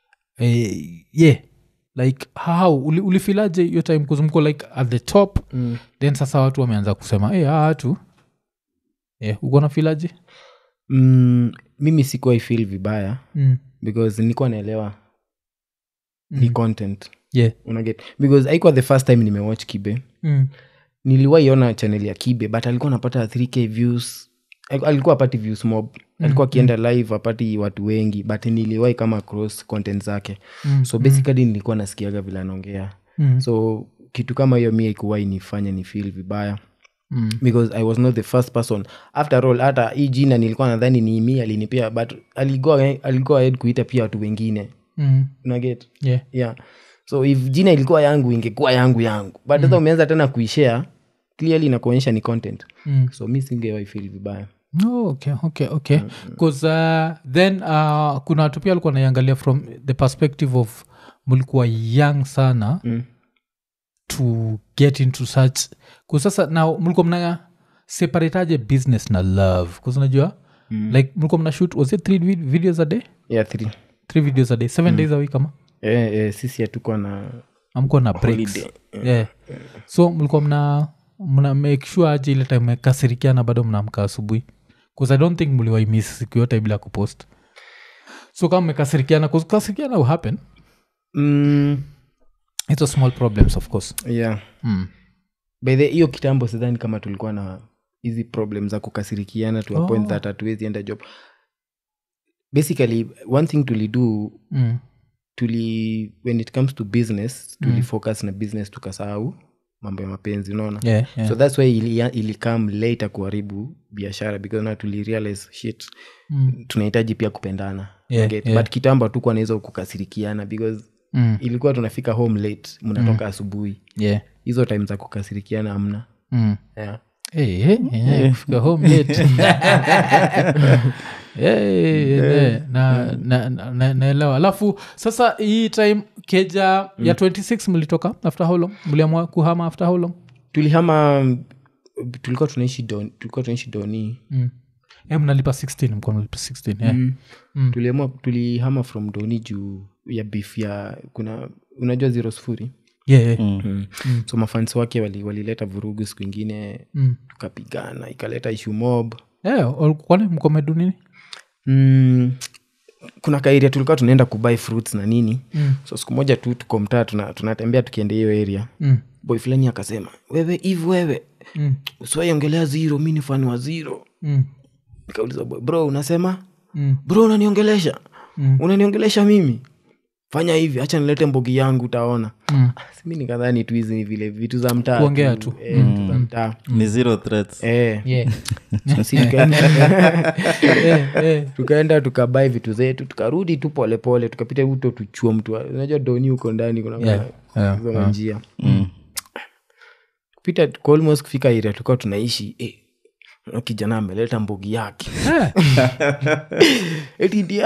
eh, yeah like how uli, ulifilaje hiyo time kuzumko like at the top mm. then sasa watu wameanza kusema hey, aa watu yeah, uko na filaje mm, mimi sikuwa ifil vibaya mm. because nilikuwa naelewa ni content yeah unaget because haikuwa the first time nimewatch kibe mm. niliwaiona channel ya kibe but alikuwa anapata 3k views Al- alikuwa apati views mob alikuwa akienda live apati watu wengi but niliwai kama cross content zake Mm, so basically nilikuwa nasikiaga vile anaongea Mm. so kitu kama hiyo mi ikuwai nifanya ni feel vibaya Mm. because i was not the first person after all hata hii jina nilikuwa nadhani ni mi alinipia but aligo aligo ahead kuita pia watu wengine Mm. unaget Yeah. yeah so if jina ilikuwa yangu ingekuwa yangu yangu but sasa umeanza tena kuishare clearly inakuonyesha ni content Mm. so mi singewai feel vibaya Oh, okay okay okay bcause uh, then uh, kuna watu pia walikuwa naiangalia from the perspective of mlikuwa young sana Mm. to get into such kusasa now mlikuwa mna separataje business na love kuzinajua mm. like mlikuwa mna shoot was it three vid- videos a day yeah three three videos a day seven days a week ama eh, eh, sisi hatukuwa na amkuwa na breaks Holiday, yeah. so mlikuwa mna mna make sure aje ile time mekasirikiana bado mnaamka asubuhi bcause i don't think mliwaimis siku yote bila kupost so kama mmekasirikiana kasirikiana will happen mm, it's a small problems of course yeah mm. by the hiyo kitambo sidhani kama tulikuwa na hizi problem za kukasirikiana to a point that hatuwezi enda job basically one thing tulido Mm. tuli when it comes to business tulifocus na business tukasahau mambo ya mapenzi unaona Yeah, yeah. so thats why ili, ilikam later kuharibu biashara because na tulirealize shit Mm. tunahitaji pia kupendana Yeah, Get? yeah. but kitambo hatukuwa naweza kukasirikiana because Mm. ilikuwa tunafika home late mnatoka asubuhi yeah. hizo time za kukasirikiana amna Mm. yeah. Hey, hey, yeah, kufika home late. Hey, yeah, na- na- na- na- naelewa alafu sasa hii time keja ya 26 mlitoka after how long mliamua kuhama after how long tulihama tulikuwa tunaishi don, tulikuwa tunaishi doni mm. Eh, mnalipa 16 mko mnalipa 16 yeah. mm. Mm. tuliamua tulihama from doni juu ya beef ya kuna unajua zero sufuri Yeah, yeah. mm. so mafans wake walileta wali walileta vurugu siku ingine Mm. tukapigana ikaleta ishu mob Yeah, wal- kwani mkomedu nini mm. kuna kairia tulikuwa tunaenda kubuy fruits na nini Mm. so siku moja tu tuko mtaa tuna- tunatembea tukienda hiyo area Mm. boy fulani akasema wewe hivi wewe Mm. usiwaiongelea zero mi ni fani wa zero Mm. nikauliza boy bro unasema Mm. bro unaniongelesha Mm. unaniongelesha mimi fanya hivi hacha nilete mbogi yangu utaona Mm. mi nikadhani tu hizi ni vile vitu za mtaa Kuongea tu. eh, vitu za mtaa ni zero threats eh, Yeah. so si tukaenda Eh, eh. tukaenda tukabai vitu zetu tukarudi tu polepole tukapita uto tuchua mtu wa- unajua doni huko ndani kuna Yeah, yeah, hizo yeah. njia kupita tuko almost kufika area tulikuwa tunaishi eh, na kijana ameleta mbogi yake eti ndio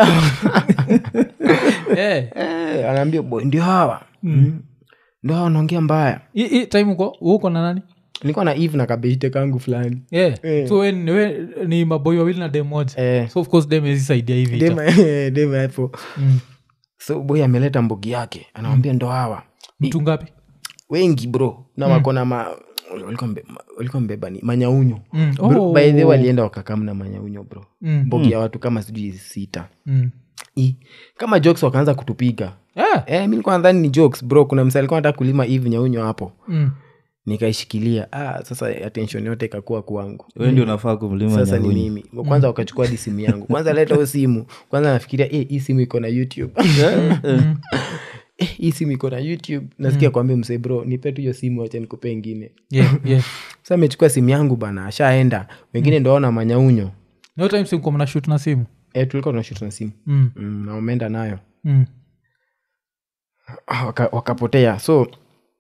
Eh. eh, anaambia boy ndio hawa mm. ndio hawa wanaongea mbaya Hii- hii time uko uko na nani nilikuwa na eve na kabeshite kangu fulani yeah. Eh. so we, ni- we ni maboi wawili na dem moja eh, so of course dem ezisaidia hivi dema dema hapo mm. so boy ameleta mbogi yake anawambia ndo hawa mtu ngapi wengi bro na wako na ma walikuwa mbe- ma- walikuwa mbeba ni manyaunyo Mm. Bro, Oh. by the way walienda wakakamna manyaunyo bro Mm. mbogi ya watu kama sijui sita Mm. I, kama jokes wakaanza kutupiga Yeah. eh, mi nilikuwa nadhani ni jokes bro kuna msa alikuwa nataka kulima hivi nyaunyo hapo Mm. nikaishikilia ah, sasa attention yote ikakuwa kwangu we ndio unafaa kumlima sasa ni nyahunyi mimi kwanza wakachukua hadi simu yangu kwanza leta hiyo simu kwanza nafikiria eh, hii simu iko na youtube eh, hii simu iko na youtube nasikia kwambia msee bro nipe tu hiyo simu acha nikupe ingine Yeah, yeah. sa amechukua simu yangu bana ashaenda wengine ndo ona manyaunyo no time simko mna shoot na simu e, tulikuwa tunashut na simu mm. mm, na wameenda nayo Mm. Ah, waka, wakapotea so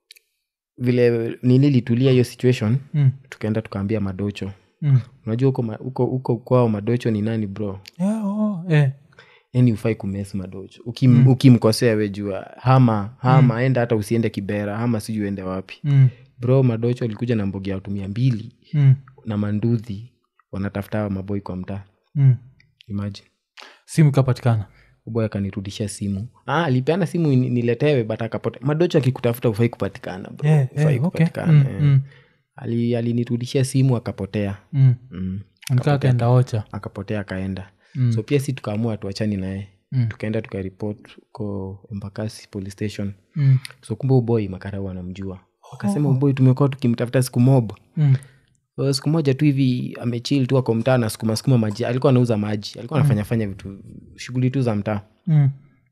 vile nini litulia hiyo situation Mm. tukaenda tukaambia madocho Mm. unajua huko ma- huko huko kwao madocho ni nani bro Yeah, oh, eh. yani ufai kumes madocho Ukim, ukimkosea we jua hama hama enda hata usiende kibera hama sijui uende wapi Mm. bro madocho alikuja na mbogi ya watu mia mbili Mm. na manduthi wanatafuta hawa maboi kwa mtaa Mm. imagine simu ikapatikana boy akanirudishia simu ah, alipeana simu ni- niletewe but akapote madocho akikutafuta ufai kupatikana bro. Yeah, Hufai yeah, okay. kupatikana Mm, eh. mm. Ali- alinirudishia simu akapotea Mm. mm. nikaa kaenda ocha akapotea akaenda Mm. so pia si tukaamua tuachani naye Mm. tukaenda tukaripot ko embakasi police station Mm. so kumbe uboi makarau anamjua akasema uboi tumekuwa tukimtafuta siku mob Mm. so, siku moja tu hivi amechil tu ako mtaa na sukuma sukuma maji alikuwa anauza maji alikuwa anafanya fanya vitu shughuli tu za mtaa Mm.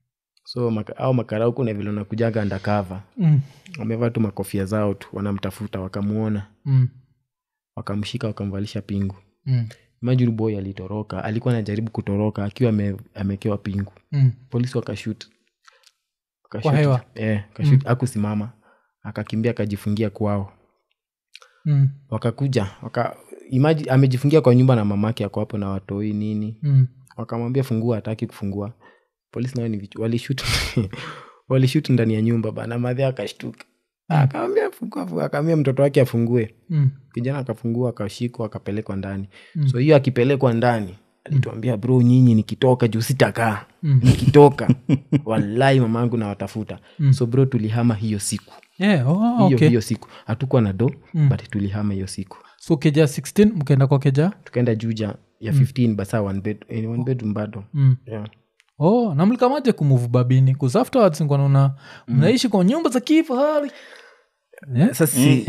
so maka, au makarauku na vile unakujaga undercover Mm. wamevaa tu makofia zao tu wanamtafuta wakamwona Mm. wakamshika wakamvalisha pingu Mm. imagine boy alitoroka alikuwa anajaribu kutoroka akiwa ame, amekewa pingu Mm. polisi wakashut Kwa hewa? eh, akashut akusimama akakimbia akajifungia kwao Mm. wakakuja waka, imagine, amejifungia kwa nyumba na mamake ako hapo na watoi nini Mm. wakamwambia fungua hataki kufungua polisi nao ni vichu walishut walishut ndani ya nyumba bana madhe akashtuka akamwambia fungua fungua akamwambia mtoto wake afungue Mm. kijana akafungua akashikwa akapelekwa ndani mm. so hiyo akipelekwa ndani alituambia bro nyinyi nikitoka juu sitakaa mm. nikitoka wallahi mamangu nawatafuta mm. so bro tulihama hiyo siku Yeah, oh, hiyo okay. hiyo siku hatukuwa na do mm. but tulihama hiyo siku so keja 16 mkaenda kwa keja tukaenda juja ya 15 basa one bed, eh, one bedroom bado mm. yeah. oh na mlikamaje kumuvu babini bcause afterwards nkanaona mnaishi kwa nyumba za kifahari Yeah? sasa si-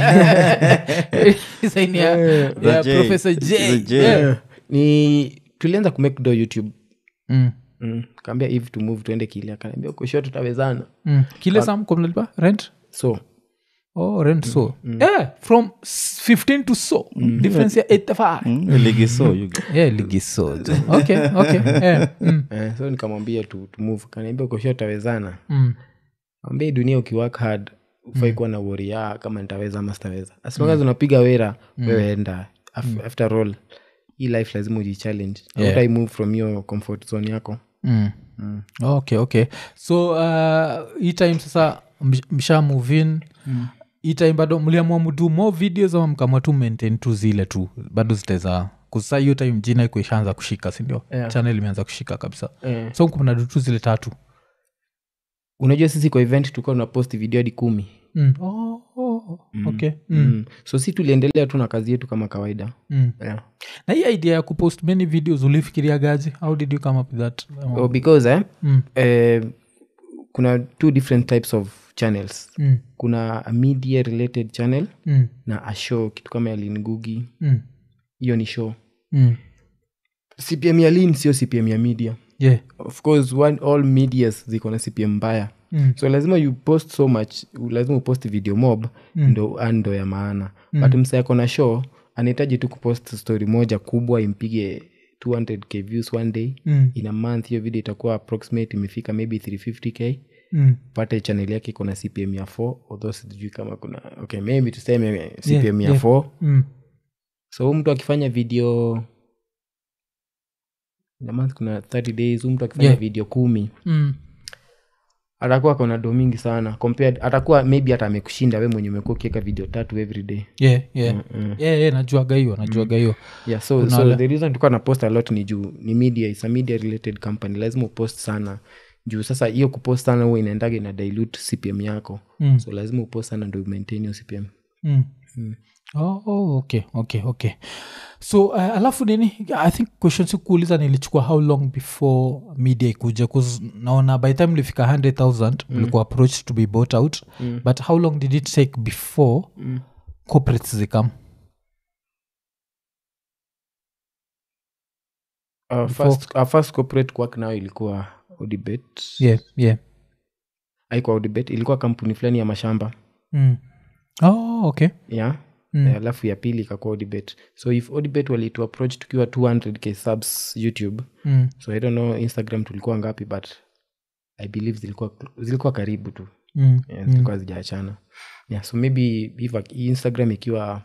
Design ya, The ya J. Professor J. The J. Yeah. ni tulianza kumake do youtube Mm. mm. kaambia hivi to move tuende kili akaniambia ukosho tutawezana Mm. kile sam kwa mnalipa rent so oh rent so yeah, from s- 15 to so difference ya 85 Mm, ligiso you go. yeah ligi so jo. okay okay yeah. mm. eh, so nikamwambia tu, to move kaniambia ukosho tutawezana Mm. ambia hii dunia ukiwork hard ufai kuwa na woria kama nitaweza ama sitaweza as long as unapiga wera wewe enda Af- after all hii life lazima ujichallenge Yeah. yeah. move from your comfort zone yako Mm. okay okay so uh, hii time sasa msh- msha move in hii time bado mliamua mdu more videos ama mkamua tu maintain tu zile tu bado zitaweza kusa hiyo time jina iko ishaanza kushika sindio Yeah. channel imeanza kushika kabisa eh. so mnadu tu zile tatu unajua sisi kwa event tulikuwa tuna post video hadi kumi mm. oh, oh, okay mm. mm. so si tuliendelea tu na kazi yetu kama kawaida Mm. yeah. na hii idea ya kupost many videos ulifikiria gaji how did you come up with that Um, oh, because eh, Mm. eh, kuna two different types of channels mm. kuna a media related channel Mm. na a show kitu kama ya lingugi Mm. hiyo ni show Mm. cpm ya lin sio cpm ya media yeah of course one, all medias ziko na cpm mbaya Mm. so lazima you post so much lazima upost video mob mm. ndo ah, ndo ya maana mm. but msa yako na show anahitaji tu kupost story moja kubwa impige 200k views one day Mm. in a month hiyo video itakuwa approximate imefika maybe 350k Mm. pate channel yake iko na cpm ya 4 although sijui kama kuna okay maybe tuseme cpm ya yeah. 4 Mm. so huyu mtu akifanya video in a month kuna 30 days huyu mtu akifanya Yeah. video kumi Mm. atakuwa kona do mingi sana compared atakuwa maybe hata amekushinda we mwenye umekuwa ukiweka video tatu every day yeah, yeah. yeah, yeah, najuaga hiyo najuaga hiyo yeah so, Kuna so wale- the reason tulikuwa na post a lot ni juu ni media is a media related company lazima upost sana juu sasa hiyo kupost sana huwa inaendaga ina dilute cpm yako Mm. so lazima upost sana ndo maintain hiyo cpm Mm. Oh, oh, okay okay okay so uh, alafu nini i think question sikuuliza nilichukua how long before media ikuja bcause naona by the time ulifika 100000 ulikuwa approached to be bought out but how long did it take before Mm. corporates zikam our first, our first corporate work nayo ilikuwa odibet yeah yeah aikuwa odibet ilikuwa kampuni fulani ya mashamba mm. oh okay yeah Mm. Eh, alafu ya pili ikakuwa odibet so if odibet walitu approach tukiwa 200k subs youtube mm. so i don't know instagram tulikuwa ngapi but i believe zilikuwa, zilikuwa karibu tu Mm. yeah, zilikuwa zijaachana yeah, so maybe if a- instagram ikiwa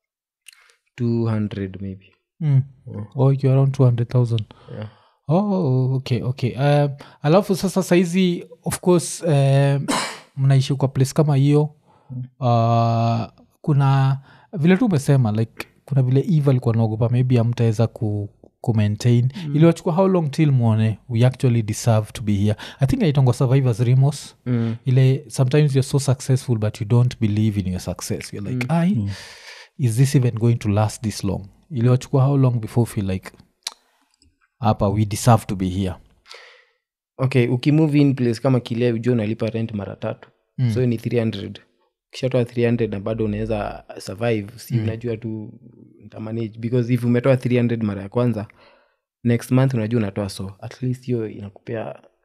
200 maybe Mm. oh ikiwa around 200000 yeah. oh okay okay um, alafu sasa saizi of course um, mnaishi kwa place kama hiyo uh, kuna vile tu umesema like kuna vile eve alikuwa naogopa maybe amtaweza ku kumaintain mm. iliwachukua how long till mwone we actually deserve to be here i think aitongwa survivors remos mm. ile sometimes you're so successful but you don't believe in your success you're like ai is this even going to last this long iliwachukua how long before you feel like hapa we deserve to be here okay ukimove in place kama kilea ujua unalipa rent mara tatu mm. so ni 300 ukishatoa 300 na bado unaweza survive si unajua tu ntamanage because if umetoa 300 mara ya kwanza next month unajua unatoa so at least hiyo inakupea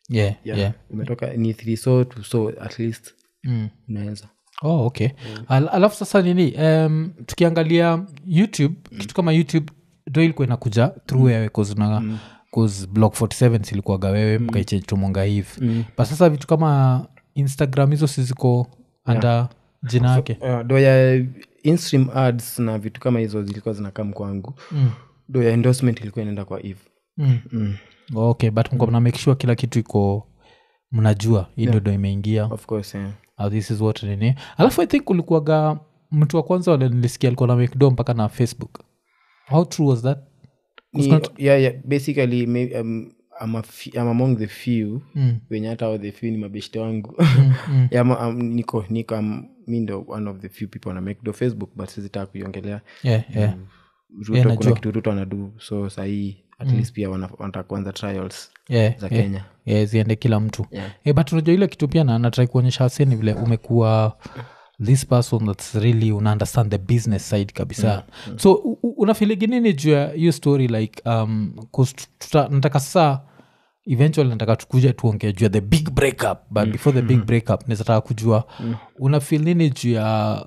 yeah, yeah. yeah. umetoka ni three so to so at least Mm. unaweza oh, okay Al- alafu sasa nini um, tukiangalia youtube kitu kama youtube ndo ilikuwa inakuja through wewe cause una cause block 47 ilikuwaga wewe mkaichange tumonga hivi Mm. but sasa vitu kama instagram hizo siziko anda jina yake uh, do ya instream ads na vitu kama hizo zilikuwa zinakam kwangu mm. do ya endorsement ilikuwa inaenda kwa eve mm. mm. okay but mko mna make sure kila kitu iko mnajua hii ndo ndo imeingia of course yeah. uh, this is what nini alafu i think ulikuwaga mtu wa kwanza wale nilisikia alikuwa na mcdo mpaka na facebook how true was that Ni, yeah, yeah, basically may, um, I'm, a f- I'm among the few mm. wenye hata hao the few ni mabeshte wangu Mm, mm. yeah, ma- um, niko niko um, mi ndo one of the few people na make do facebook but sizitaka kuiongelea yeah, yeah. ruto Yeah, kuna najua. kitu ruto anadu so sahii at least pia wana- wanataka kuanza trials yeah, za yeah. kenya yeah, ziende kila mtu Yeah. Eh, but unajua ile kitu pia na- natrai kuonyesha haseni vile umekuwa this person thats really una understand the business side kabisa so u- u- unafiligi nini juu ya hiyo story like um, 'cause tu- tuta- nataka sasa eventually nataka tukuja tuongee juu ya the big breakup but before the big breakup nizataka kujua unafil nini juu ya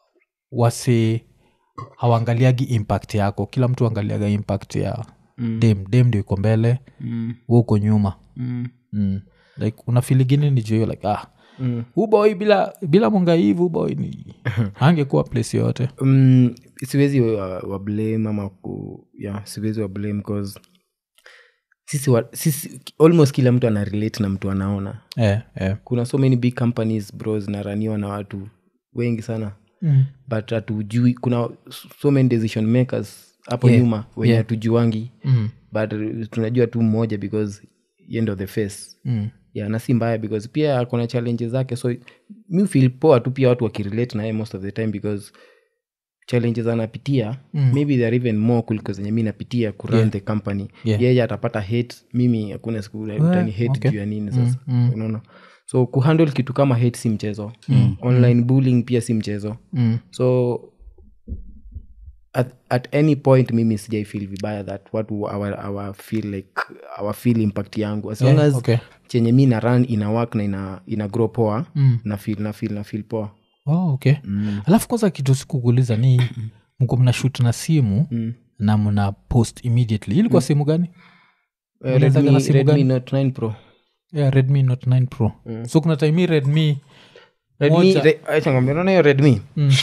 wase hawangaliagi impact yako kila mtu angaliaga impact ya mm. dem dem ndio iko mbele mm. we uko nyuma Mm. mm. like unafiligini ni juu hiyo like ah Mm. uboy bila bila mwanga hivi uboy ni angekuwa place yoyote um, siwezi wa, wa blame ama ku, yeah, siwezi wa blame cause sisi, wa, sisi almost kila mtu ana relate na mtu anaona eh, eh. kuna so many big companies bro zinaraniwa na watu wengi sana Mm. but hatujui kuna so many decision makers hapo Yeah. nyuma wenye Yeah. hatujuangi Mm. but uh, tunajua tu mmoja because ye ndo the face Mm. yeah, na si mbaya because pia kuna challenges zake so mi feel poa tu pia watu wakirelate naye most of the time because challenges anapitia Mm. maybe they are even more kuliko zenye mi napitia kurun Yeah. the company Yeah. yeye atapata hate mimi hakuna siku utani hate okay. juu ya nini sasa mm. unaona so kuhandle kitu kama hate si mchezo mm. online bullying pia si mchezo Mm. so at, at any point mimi sijai feel vibaya that watu our, our feel like our feel impact yangu as long Yeah, as okay. chenye mi na run ina work na ina, ina grow poa Mm. na feel na feel na feel poa oh, okay alafu kwanza kitu sikukuuliza ni mko mna shut na simu mm. na mna post immediately ilikuwa simu gani Uh, Unaanzaga na redmi, simu redmi gani? note 9 pro yeah, redmi not 9 pro so kuna time hii redmi redmi Moja. re, acha nikwambie, unaona hiyo redmi mm.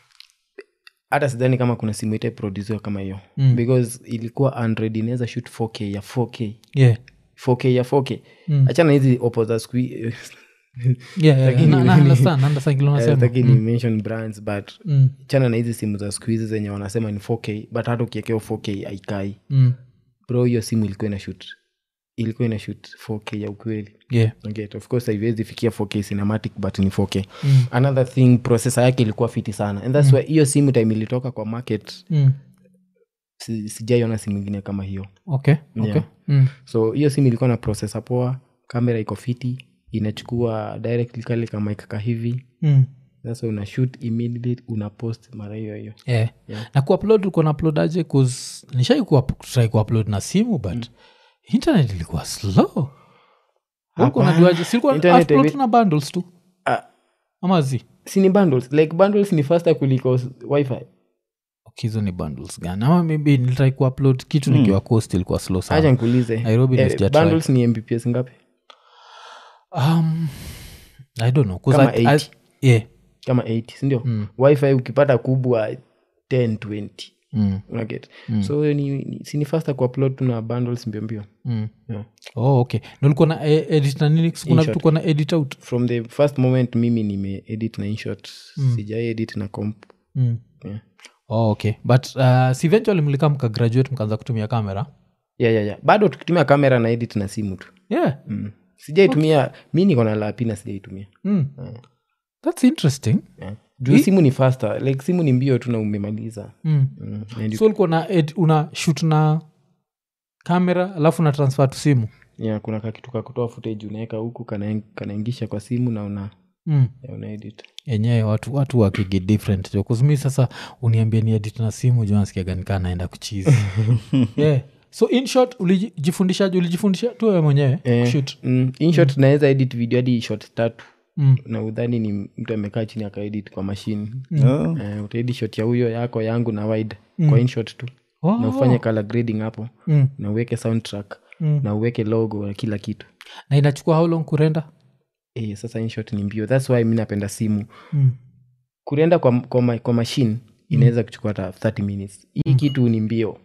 hata sidhani kama kuna simu itaiprodusiwa kama hiyo Mm. because ilikuwa android inaweza shoot 4k ya 4k yeah. 4k ya 4k Mm. achana hizi oppo za siku hii- yeah, yeah, yeah. Na- na understand, na understand kile Eh, unasema. sitaki ni mention brands but Mm. chana na hizi simu za siku hizi zenye wanasema ni 4k but hata ukiekea 4k aikai Mm. bro hiyo simu ilikuwa ina shoot ilikuwa ina shoot 4k ya ukweli yeah. okay, of course haiwezi fikia 4k cinematic but ni 4k Mm. another thing processor yake ilikuwa fiti sana and thats why hiyo simu time ilitoka kwa market Mm. si, sijaiona simu ingine kama hiyo okay okay Yeah. mm. so hiyo simu ilikuwa na processor poa kamera iko fiti inachukua directly kale kama ikaka hivi Mm. sasa una shoot immediately una post mara hiyo hiyo yeah. Yeah. na kuupload ulikuwa naupload aje bcause nishai try kuupload na simu but internet ilikuwa slow ulikuwa najuaje silikuwa Internet upload ivi- tu na bundles tu Ah, ama zi si ni bundles like bundles ni faster kuliko s- wifi Okay, hizo ni bundles gani ama maybe nilitrai kuupload kitu nikiwa coast ilikuwa slow acha sana nikuulize Nairobi ndio sijatry. bundles ni mbps ngapi um, i don't know 'cause Kama I- I- 80. yeah. kama 80 sindio Mm. wifi ukipata kubwa 10 20 Mm. unaget so ni, ni, si ni faster kuupload tu na bundles mbio mbio Mm. yeah. oh okay na ulikuwa na e- edit na nini kuna InShot. vitu kuwa na edit out from the first moment mimi nime edit na inshot sijai edit na comp mm. yeah. oh, okay but uh, si eventually mlikaa mkagraduate mkaanza kutumia kamera yeah, yeah, yeah. bado tukitumia kamera na edit na simu tu yeah mm. sijaitumia mi niko na lapi na sijaitumia mm. thats interesting yeah. juu simu ni faster like simu ni mbio tu na umemaliza mm. mm. And you- so ulikuwa na ed, una shoot na kamera alafu na transfer tu simu yeah, kuna kakitu ka kutoa footage unaweka huku kana- kanaingisha kwa simu na una, mm. yeah, una edit enyewe watu watu wakigi different jo kuzumi sasa uniambie ni edit na simu jo nasikiaga nikaa naenda kuchizi yeah. so in short ulijifundishaje ulijifundisha tu wewe mwenyewe Eh, Shoot. mm, in short naweza edit video hadi shot tatu Mm. na udhani ni mtu amekaa chini akaedit kwa mashine Oh. eh, utaedi shot ya huyo yako yangu na wide kwa inshot tu Oh. na ufanye color grading hapo Mm. na uweke soundtrack Mm. na uweke logo na kila kitu na inachukua how long kurenda eh, sasa inshot ni mbio thats why mi napenda simu mm. kurenda kwa, kwa, ma- kwa machine inaweza kuchukua hata 30 minutes hii kitu ni mbio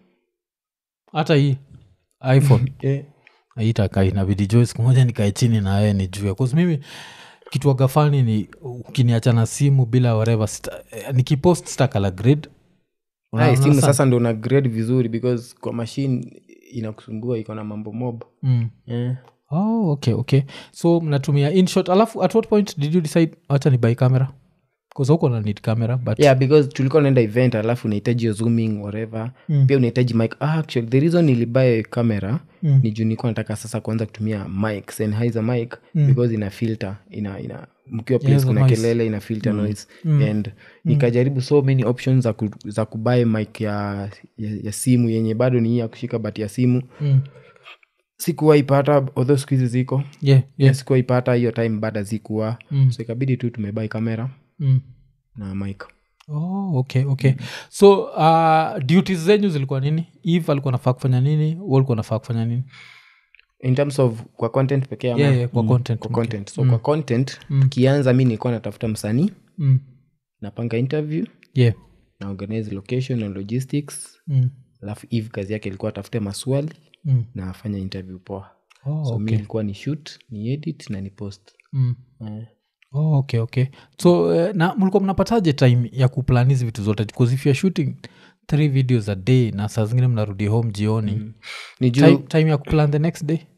hata hii iphone eh, aitaka inabidi jo siku moja nikae chini na wee nijue bcause mimi kitu wagafani ni ukiniacha na simu bila whatever sita, eh, nikipost stakala grid Hai, simu sasa ndo una grade vizuri because kwa machine inakusumbua iko na mambo mob mm. eh. oh, okay okay so mnatumia inshot alafu at what point did you decide wacha ni buy camera bcause huko na need camera but yeah because tulikuwa naenda event alafu unahitaji yo zooming whatever Mm. pia unahitaji mic ah, actually the reason nilibuy camera Mm. ni juu nilikuwa nataka sasa kuanza kutumia mic Sennheiser mic because ina filter ina ina mkiwa place Yes, kuna noise. kelele ina filter noise and nikajaribu so many options za, ku, za kubuy mic ya, ya, ya simu yenye bado ni hii ya kushika bati ya simu mm. sikuwaipata although siku hizi ziko yeah, yeah. sikuwaipata hiyo time bado zikuwa Mm. so ikabidi tu tumebai kamera Mm. na mic oh, okay okay so uh, duties zenyu zilikuwa nini eve alikuwa nafaa kufanya nini u alikuwa nafaa kufanya nini in terms of kwa content pekee ama yeah, yeah, kwa content kwa content so kwa content Mm. tukianza mi nilikuwa natafuta msanii mm. napanga interview yeah na organize location and logistics mm. alafu eve kazi yake ilikuwa atafute maswali Mm. na afanye interview poa Oh, so mi okay. ilikuwa ni shoot ni edit na ni post Mm. eh. Oh, okay okay so uh, na mlikuwa mnapataje time ya kuplan hizi vitu zote bcause if youare shooting three videos a day na saa zingine mnarudi home jioni mm. ni juu time, time ya kuplan the next day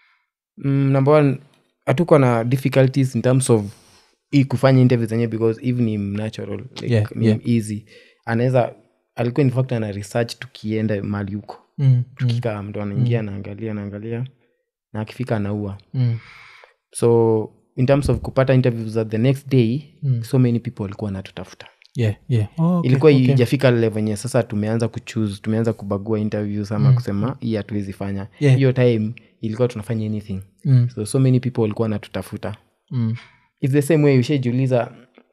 mm, number one hatuko na difficulties in terms of hii kufanya interview zenyewe because eve ni natural like, Yeah, ni yeah. easy anaweza alikuwa in fact ana research tukienda mali huko mm. Mm. tukikaa mtu anaingia anaangalia anaangalia na akifika anaua Mm. so in terms of kupata interviews za the next day Mm. so many people walikuwa natutafuta yeah yeah oh, okay, ilikuwa okay. ijafika level yenye sasa tumeanza kuchuse tumeanza kubagua interviews ama kusema hii hatuwezi fanya Yeah. hiyo time ilikuwa tunafanya anything mm. so so many people walikuwa natutafuta Mm. its the same way ushajiuliza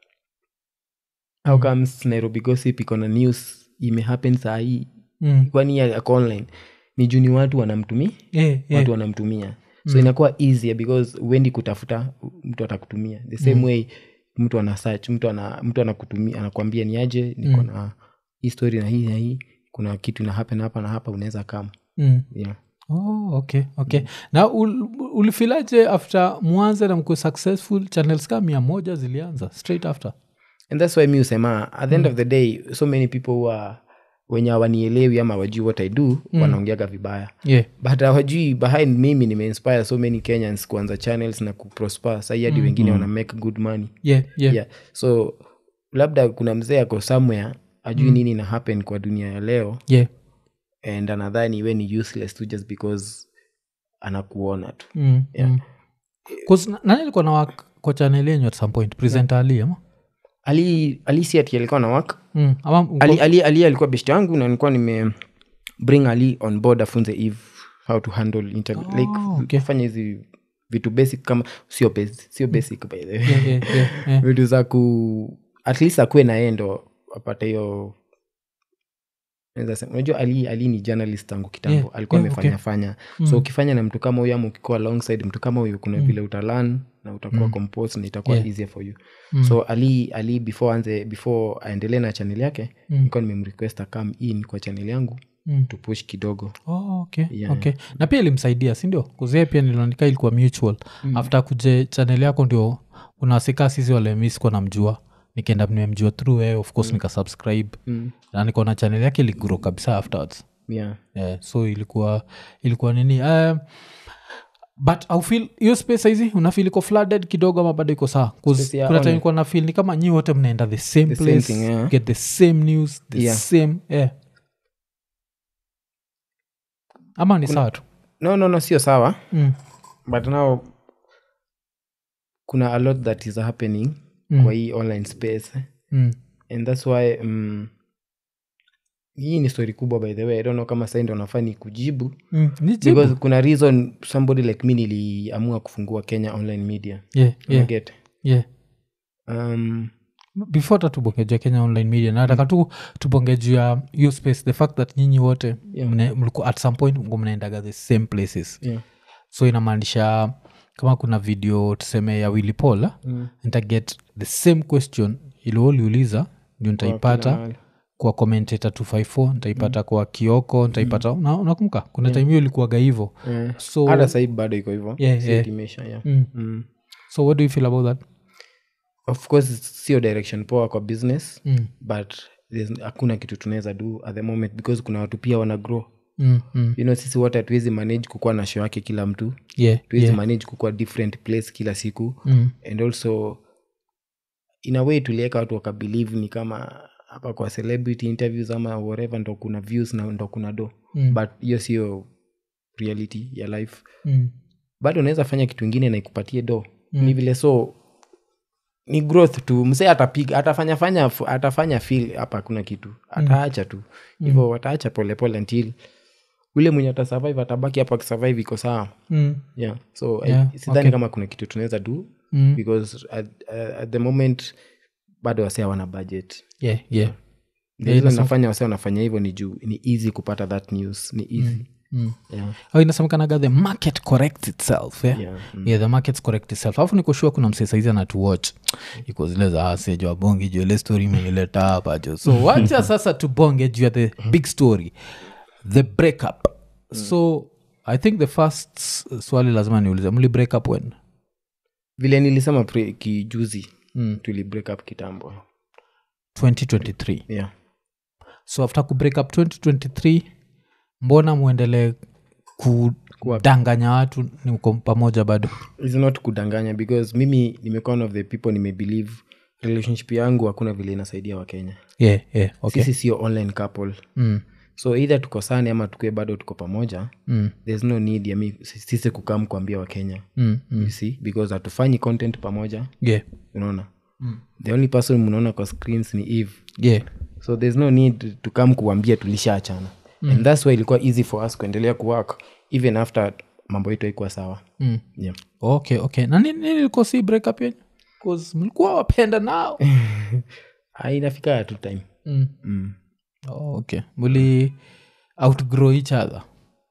how comes nairobi gossip iko na news imehappen saa hii Mm. kwani ya- yako online ni juu ni watu wanamtumia Yeah, yeah. watu wanamtumia so inakuwa easier because uendi kutafuta mtu atakutumia the same way mtu ana search mtu ana mtu anakutumia anakwambia ni aje niko na hii story na hii na hii kuna kitu ina happen hapa na hapa unaweza kama Mm. yeah. Oh, okay okay na ul, ulifilaje after mwanze na mkue successful channels ka mia moja zilianza straight after and that's why mi usema at the end of the day so many people who are wenye hawanielewi ama wajui what i do wanaongeaga vibaya yeah but hawajui behind mimi nimeinspire so many kenyans kuanza channels na kuprosper sahii hadi wengine wana make good money yeah yeah, yeah. so labda kuna mzee ako somewhere ajui nini ina happen kwa dunia ya leo yeah. and anadhani we ni useless tu just because anakuona tu Mm, Yeah. mm. 'Cause na- nani alikuwa na work kwa channel yenyu at some point presenter ali ama ali ali si ati alikuwa na work mm. ama mko- ali, ali, ali alikuwa best yangu na nilikuwa nime bring ali on board afunze eve how to handle interview Oh, like okay. fanya hizi vitu basic kama sio basic, sio basic by the way yeah, yeah, yeah, yeah. vitu za ku at least akuwe na yeye ndo apate hiyo naweza sema- unajua ali, ali ni journalist tangu kitambo Yeah, alikuwa yeah, amefanya okay. fanya so ukifanya na mtu kama huyo ama ukikuwa alongside mtu kama huyo kuna vile utalan na utakuwa composed na itakuwa Yeah. easier for you Mm. so ali ali before anze before aendelee na channel yake Mm. nilikuwa nimemrequest come in kwa channel yangu Mm. tupush kidogo Oh, okay, Yeah. okay. na pia ilimsaidia sindio kuzia pia nilionika ilikuwa mutual mm. after kuje chanel yako ndio unawasika sisi wale mi sikuwa namjua nikaenda nimemjua through wewe of course nikasubscribe mm. na nikaona chanel yake iligro kabisa afterwards yeah. yeah, so ilikuwa ilikuwa nini um, but aufil hiyo space hizi unafil iko flooded kidogo ama bado iko saa Space ya kuna time online. ikuwa nafil ni kama nyi wote mnaenda the same The same place thing, yeah. get the same news the Yeah. same yeah. ama ni sawa tu no no no sio sawa mm. but now kuna a lot that is happening Mm. kwa hii online space Mm. and that's why um, hii ni story kubwa by the way i don't know kama sai ndo nafaa ni kujibu mm. ni jibu. because kuna reason somebody like me niliamua kufungua kenya online media yeah, yeah, Unaget? yeah. um, before hata tubongejua kenya online media nataka tu tubonge juu ya hiyo space the fact that nyinyi wote Yeah. mne- mlikuwa at some point mko mnaendaga the same places yeah. so inamaanisha kama kuna video tuseme ya willy paul Mm. nitaget the same question ilioliuliza ndio nitaipata mahali. kwa commentator 254 nitaipata kwa kioko nitaipata mm. unakumbuka kuna time hiyo ilikuwaga hivo Eh, so hata sahii bado iko hivyo Yeah, Si yeah. ati imeisha, yeah. mm. Mm. so what do you feel about that of course sio direction poa kwa business mm. but there's- hakuna kitu tunaweza do at the moment because kuna watu pia wana grow Mm. Mm. you know sisi wote hatuwezi manage kukuwa na show yake kila mtu yeah, tuwezi yeah. manage kukuwa different place kila siku Mm. and also in a way tuliweka watu wakabelieve ni kama hapa kwa celebrity interviews ama whatever ndo kuna views na ndo kuna do Mm. but hiyo sio reality ya life Mm. bado unaweza fanya kitu ingine na ikupatie do mm. ni vile so ni growth tu msee atapiga atafanya fanya atafanya feel hapa hakuna kitu ataacha tu hivyo wataacha polepole until ule mwenye atasurvive atabaki hapa akisurvive iko sawa Mm. yeah so Yeah, I, sidhani kama kuna kitu tunaweza do Mm. because at, uh, at the moment bado wase wana budget yeah, yeah. the reason nafanya wase wanafanya hivyo ni juu ni easy kupata that news ni easy Mm. yeah. Oh, inasemekanaga the market corrects itself yeah? Yeah, yeah the market correct itself alafu nikoshua kuna msee saizi anatuwatch iko zile za ase jua bonge juu ile story imenileta hapa jo so wacha sasa tubonge juu ya the big story the breakup so i think the first s- swali lazima niulize mli break up when vile nilisema pre- kijuzi Mm. tuli break up kitambo 2023 yeah so after ku break up 2023 mbona muendelee kudanganya watu ni mko pamoja bado It's not kudanganya because mimi nimekuwa one of the people nimebelieve relationship yangu hakuna vile inasaidia wakenya yeah, yeah, okay. sisi sio online couple mm, so either tukosane ama tukue bado tuko pamoja mm, there's no need ya mi sisi kukam kuambia wakenya mm, mm. you see because hatufanyi content pamoja yeah, unaona the only person mnaona kwa screens ni eve yeah. so there's no need to come kuambia tulishaachana mm. and thats why ilikuwa easy for us kuendelea kuwork even after mambo yetu haikuwa sawa Mm. yeah. okay okay na nini nini ilikuwa si break up yenyu 'Cause mlikuwa wapenda nao Ah, inafika tu time mm. mm. oh, okay muli outgrow each other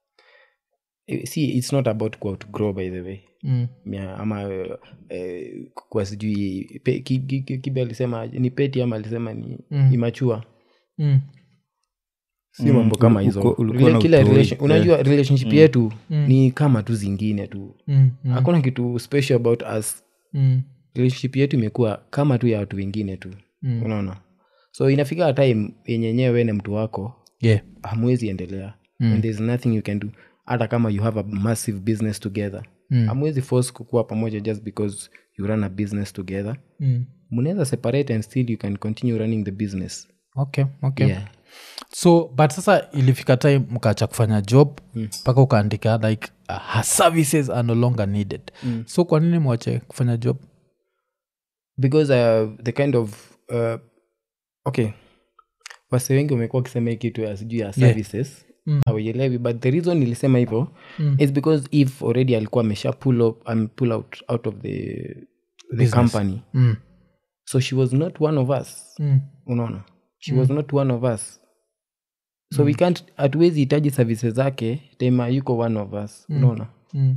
Eh, see it's not about ku outgrow by the way mm. yeah, ama eh, kwa sijui pe- ki- ki- ki- kibe alisema ni peti ama alisema ni Mm. imachua Mm. si mambo kama hizo uko- ulikuwa Rela- na kila utoi, relation, unajua relationship yetu ni kama tu zingine tu Mm. Mm. hakuna kitu special about us Mm. relationship yetu imekuwa kama tu ya watu wengine tu Mm. unaona so inafika time yenye yenyewe we na mtu wako yeah hamwezi endelea mm. and there's nothing you can do hata kama you have a massive business together Mm. hamwezi force kukuwa pamoja just because you run a business together mm. mnaweza separate and still you can continue running the business okay okay yeah. so but sasa ilifika time mkaacha kufanya job mpaka ukaandika like uh, her services are no longer needed Mm. so kwa nini mwache kufanya job because uh, the kind of uh, okay wase wengi wamekuwa wakisema hii kitu ya sijuu ya services Mm. hawaielewi but the reason nilisema hivyo Mm. is because if already alikuwa amesha pull, up, um, pull out out of the, the Business. company mm. so she was not one of us Mm. unaona she was not one of us so we can't hatuwezi hitaji services zake tema yuko one of us unaona Mm.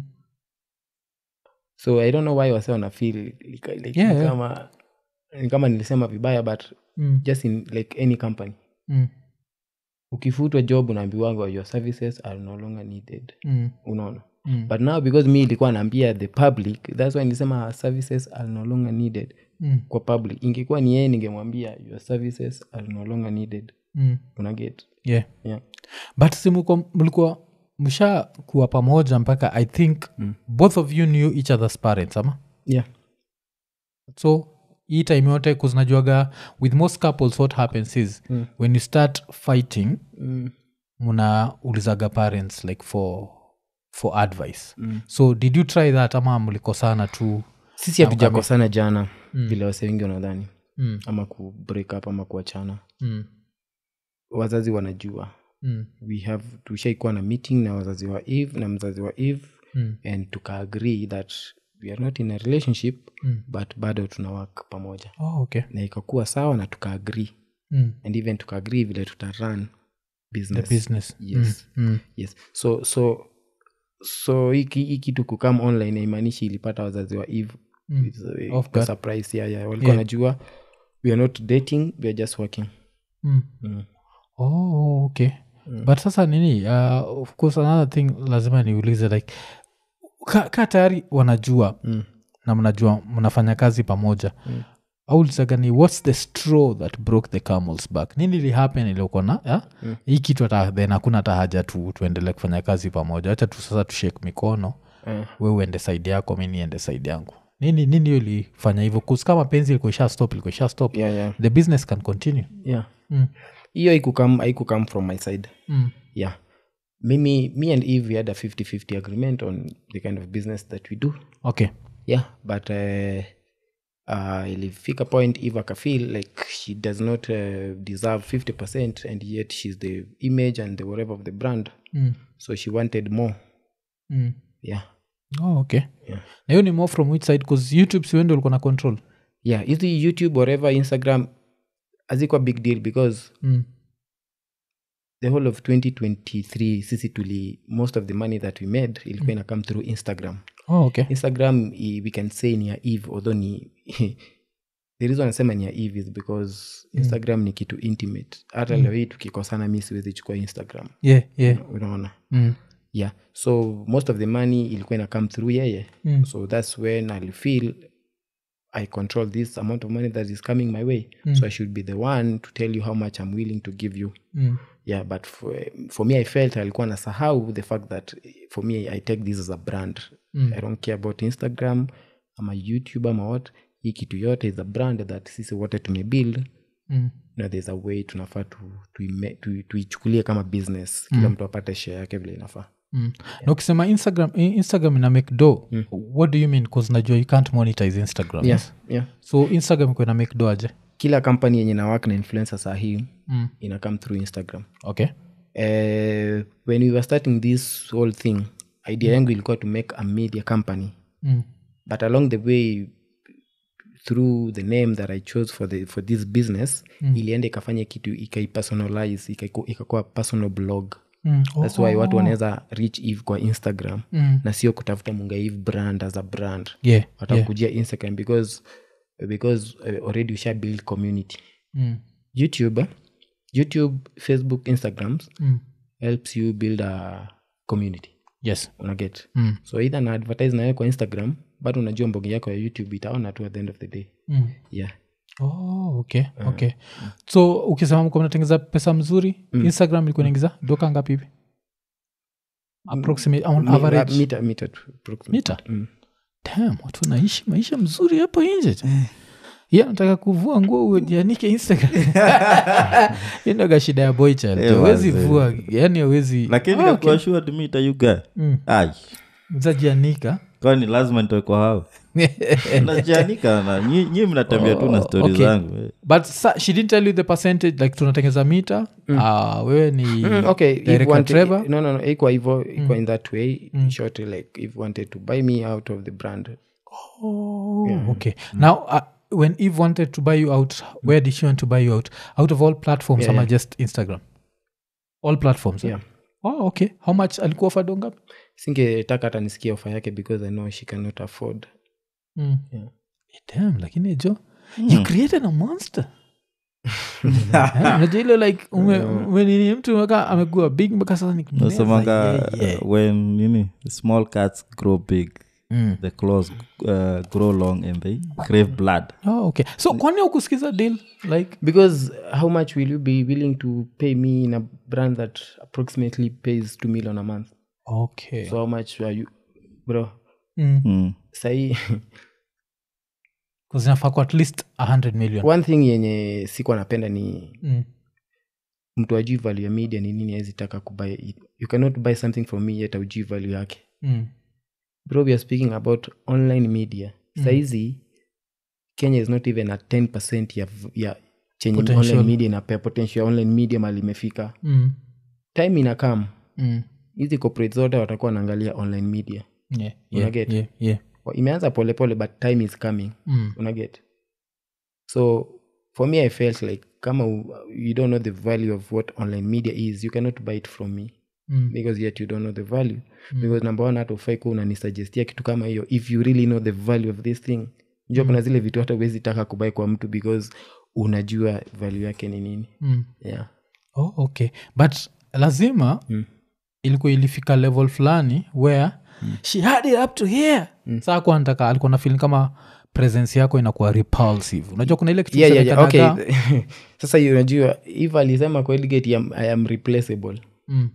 so i don't know why wase wana feel like, like, Yeah, ni yeah. kama ni kama nilisema vibaya but Mm. just in like any company Mm. ukifutwa job unaambiwanga your services are no longer needed Mm. unaona Mm. but now because mi ilikuwa naambia the public thats why nilisema her services are no longer needed Mm. kwa public ingekuwa ni yeye ningemwambia your services are no longer needed Mm. unaget yeah yeah. but si mlikuwa- mlikuwa msha kuwa pamoja mpaka i think mm. both of you knew each other's parents ama yeah so hii time yote kuzinajuaga with most couples what happens is mm. when you start fighting mm. mnaulizaga parents like for for advice mm. so did you try that ama mlikosana tu sisi hatujakosana jana vile wase wengi wanadhani mm. ama ku break up ama kuachana Mm. wazazi wanajua Mm. we have tushaikuwa na meeting na wazazi wa eve na mzazi wa eve Mm. and tukaagree that we are not in a relationship Mm. but bado tuna work pamoja Oh, okay. na ikakuwa sawa na tukaagree Mm. and even tukaagree vile tutarun the business, business yes Mm. Mm. yes so so so hiki hii kitu kukam online haimaanishi ilipata wazazi wa eve Mm. It's a- Off a guard. surprise yeah, yeah. walikuwa Yeah. wanajua we are not dating we are just working Mm. mm. oh, okay but sasa nini uh, of course another thing lazima niulize like ka, ka tayari wanajua Mm. na mnajua mnafanya kazi pamoja mm. aulizagani whats the straw that broke the camels back nini lihappen iliokona yeah? mm. hii kitu hata then hakuna hata haja tu tuendelee kufanya kazi pamoja hacha tu sasa tushek mikono Eh. we uende saidi yako mi niende saidi yangu nini nini hiyo ilifanya hivyo kus kama penzi ilikuwa isha stop ilikuwa isha stop yeah, yeah. the business can continue yeah mm. hiyo haikukam haikukam from my side Mm. yeah mimi me and eve we had a 50-50 agreement on the kind of business that we do okay yeah but uh, uh, ilifika point eve akafeel like she does not uh, deserve 50 and yet she's the image and the whatever of the brand mm. so she wanted more Mm. yeah oh, okay Yeah. na hiyo ni more from which side bcause youtube siwende ulikuwa na control yeah hizi youtube whatever instagram hazikuwa big deal because mm. the whole of 2023 sisi tuli most of the money that we made ilikuwa ina come through instagram oh, okay instagram i- we can say ni ya eve although ni the reason anasema ni ya eve is because instagram ni kitu intimate hata leo hii tukikosana mi siwezi chukua instagram yeah yeah unaona mm. yeah so most of the money ilikuwa ina come through yeye Mm. so that's when i feel i control this amount of money that is coming my way so i should be the one to tell you how much i'm willing to give you Mm. yeah but for, for me i felt alikuwa nasahau the fact that for me i take this as a brand Mm. i don't care about instagram ama youtube ama what hii kitu yote is a brand that sisi wote tumebuild Mm. na there's a way tunafaa tuichukulie tu, tu, tuichukulie kama business kila mtu apate share yake vile inafaa Mm. na ukisema instagram i- instagram ina make do what do you mean bcause najua you can't monetize instagram yes yeah so instagram iko ina make do aje kila kampani yenye nawak na influencer saa hii Mm. ina come through instagram okay uh, when we were starting this whole thing idea yangu ilikuwa to make a media company mm. but along the way through the name that i chose for, the, for this business mm. ilienda ikafanya kitu ikaipersonalize ikaiku- ikakuwa personal blog Mm. Oh, thats why watu wanaweza reach eve kwa instagram Mm. na sio kutafuta munga eve brand as a brand yeah, yeah. watakujia instagram because because uh, already usha build community Mm. youtube eh, youtube facebook instagrams Mm. helps you build a community yes unaget Mm. so either na advertise nawe kwa instagram bado unajua mbogi yako ya youtube itaona tu at the end of the day Mm. yeah oh, okay okay so ukisema mko mnatengeza pesa mzuri instagram ilikuwa naingiza doka ngapi hivi approximate on Mi- average mita mita tu approximately. mita Mm. Damn, watu wanaishi maisha mzuri hapo nje ya nataka kuvua nguo ujianike instagram indoga shida ya boy child Eh, awezi wazee. vua yani awezi lakini Ah, okay. kakuashua mita yuga Mm. ai zajianika kwani lazima nitoe kwa hao najianika na nyi, nyi mnatembea tu na Oh, stori okay. zangu eh. but sa, she didn't tell you the percentage like tunatengeza mita uh, wewe ni Mm, okay if director wanted- Trevor? no no no ikuwa hivo ikuwa in that way in short like if wanted to buy me out of the brand Oh, okay now uh, when eve wanted to buy you out where did she want to buy you out out of all platforms Yeah, ama yeah. just instagram all platforms eh? Yeah. oh, okay how much alikuwa fadongapi singetaka hata nisikia ofa yake because i know she cannot afford mm. Yeah. Eh, damn lakini jo you created a monster Eh, unajua ile like ume- umenini mtu mpaka amekuwa big mpaka sasa ni kumeza, nasemanga yeah, yeah. uh, when nini small cats grow big Mm. the claws uh, grow long and they crave blood oh, okay so kwani ukusikiza deal like because how much will you be willing to pay me in a brand that approximately pays 2 million a month okay so how much are you bro mm. mm. sahii zinafaa kwa at least 100 million one thing yenye sikuwa napenda ni mm. mtu ajui value ya media ni nini awezi taka kubuy it. you cannot buy something from me yet aujui value yake Mm. bro we are speaking about online media saizi kenya is not even at 10 ya, ya chenye Potential. online media inapea potential ya online media mali imefika mm. time inakam Mm. hizi corporate zote watakuwa wanaangalia online media Yeah, yeah, Unaget? yeah, yeah. Wa- imeanza polepole but time is coming Mm. unaget so for me i felt like kama u- you don't know the value of what online media is you cannot buy it from me Mm. because yet you don't know the value because number one hata ufai kuwa unanisuggestia kitu kama hiyo if you really know the value of this thing jua kuna zile vitu hata uwezi taka kubai kwa mtu because unajua value yake ni nini Mm. yeah oh, okay but lazima Mm. ilikuwa ilifika level fulani where she had it up to here saa kuwa nataka alikuwa na feeling kama presence yako inakuwa repulsive unajua kuna ile kitu yeah, yeah, yeah. okay semekanaga- sasa you unajua if alisema kwa Eligate, I am, i am replaceable mm.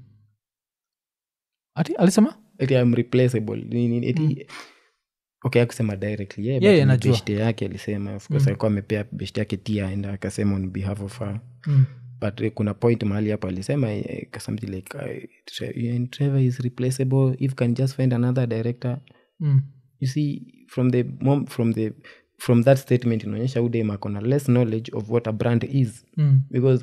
ati alisema eti I am replaceable Ni- ni- eti okay akusema directly yeah, Yeah, but yeah, ni najua. beshte yake alisema of course alikuwa amepea beshte yake tia aenda akasema on behalf of her mm. but eh, kuna point mahali hapo alisema eh, something like uh, Tre- and Trevor is replaceable if can just find another director Mm. you see from the mom, from the from that statement inaonyesha udem akona less knowledge of what a brand is Mm. because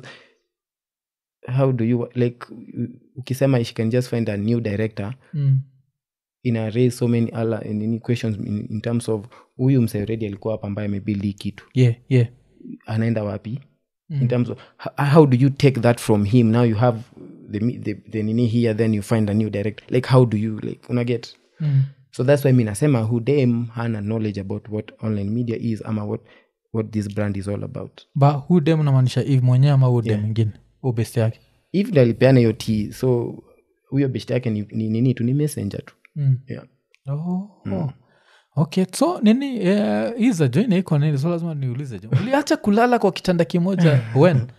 how do you like u- ukisema she can just find a new director Mm. ina raise so many other nini questions in, in terms of huyu mse already alikuwa hapa ambaye amebuild hii kitu yeah yeah anaenda wapi mm. in terms of h- how do you take that from him now you have the, mi- the, the nini here then you find a new director like how do you like unaget mm. so that's why mi nasema hudem hana knowledge about what online media is ama what, what this brand is all about ba hu dem namaanisha eve mwenyewe ama hu dem mwingine hu best yake if ndo alipeana hiyo t so huyo best yake ni ni nini tu ni messenger tu mm. yeah. oh, oh. okay so nini uh, iza jo inaiko nini so lazima niulize jo uliacha kulala kwa kitanda kimoja when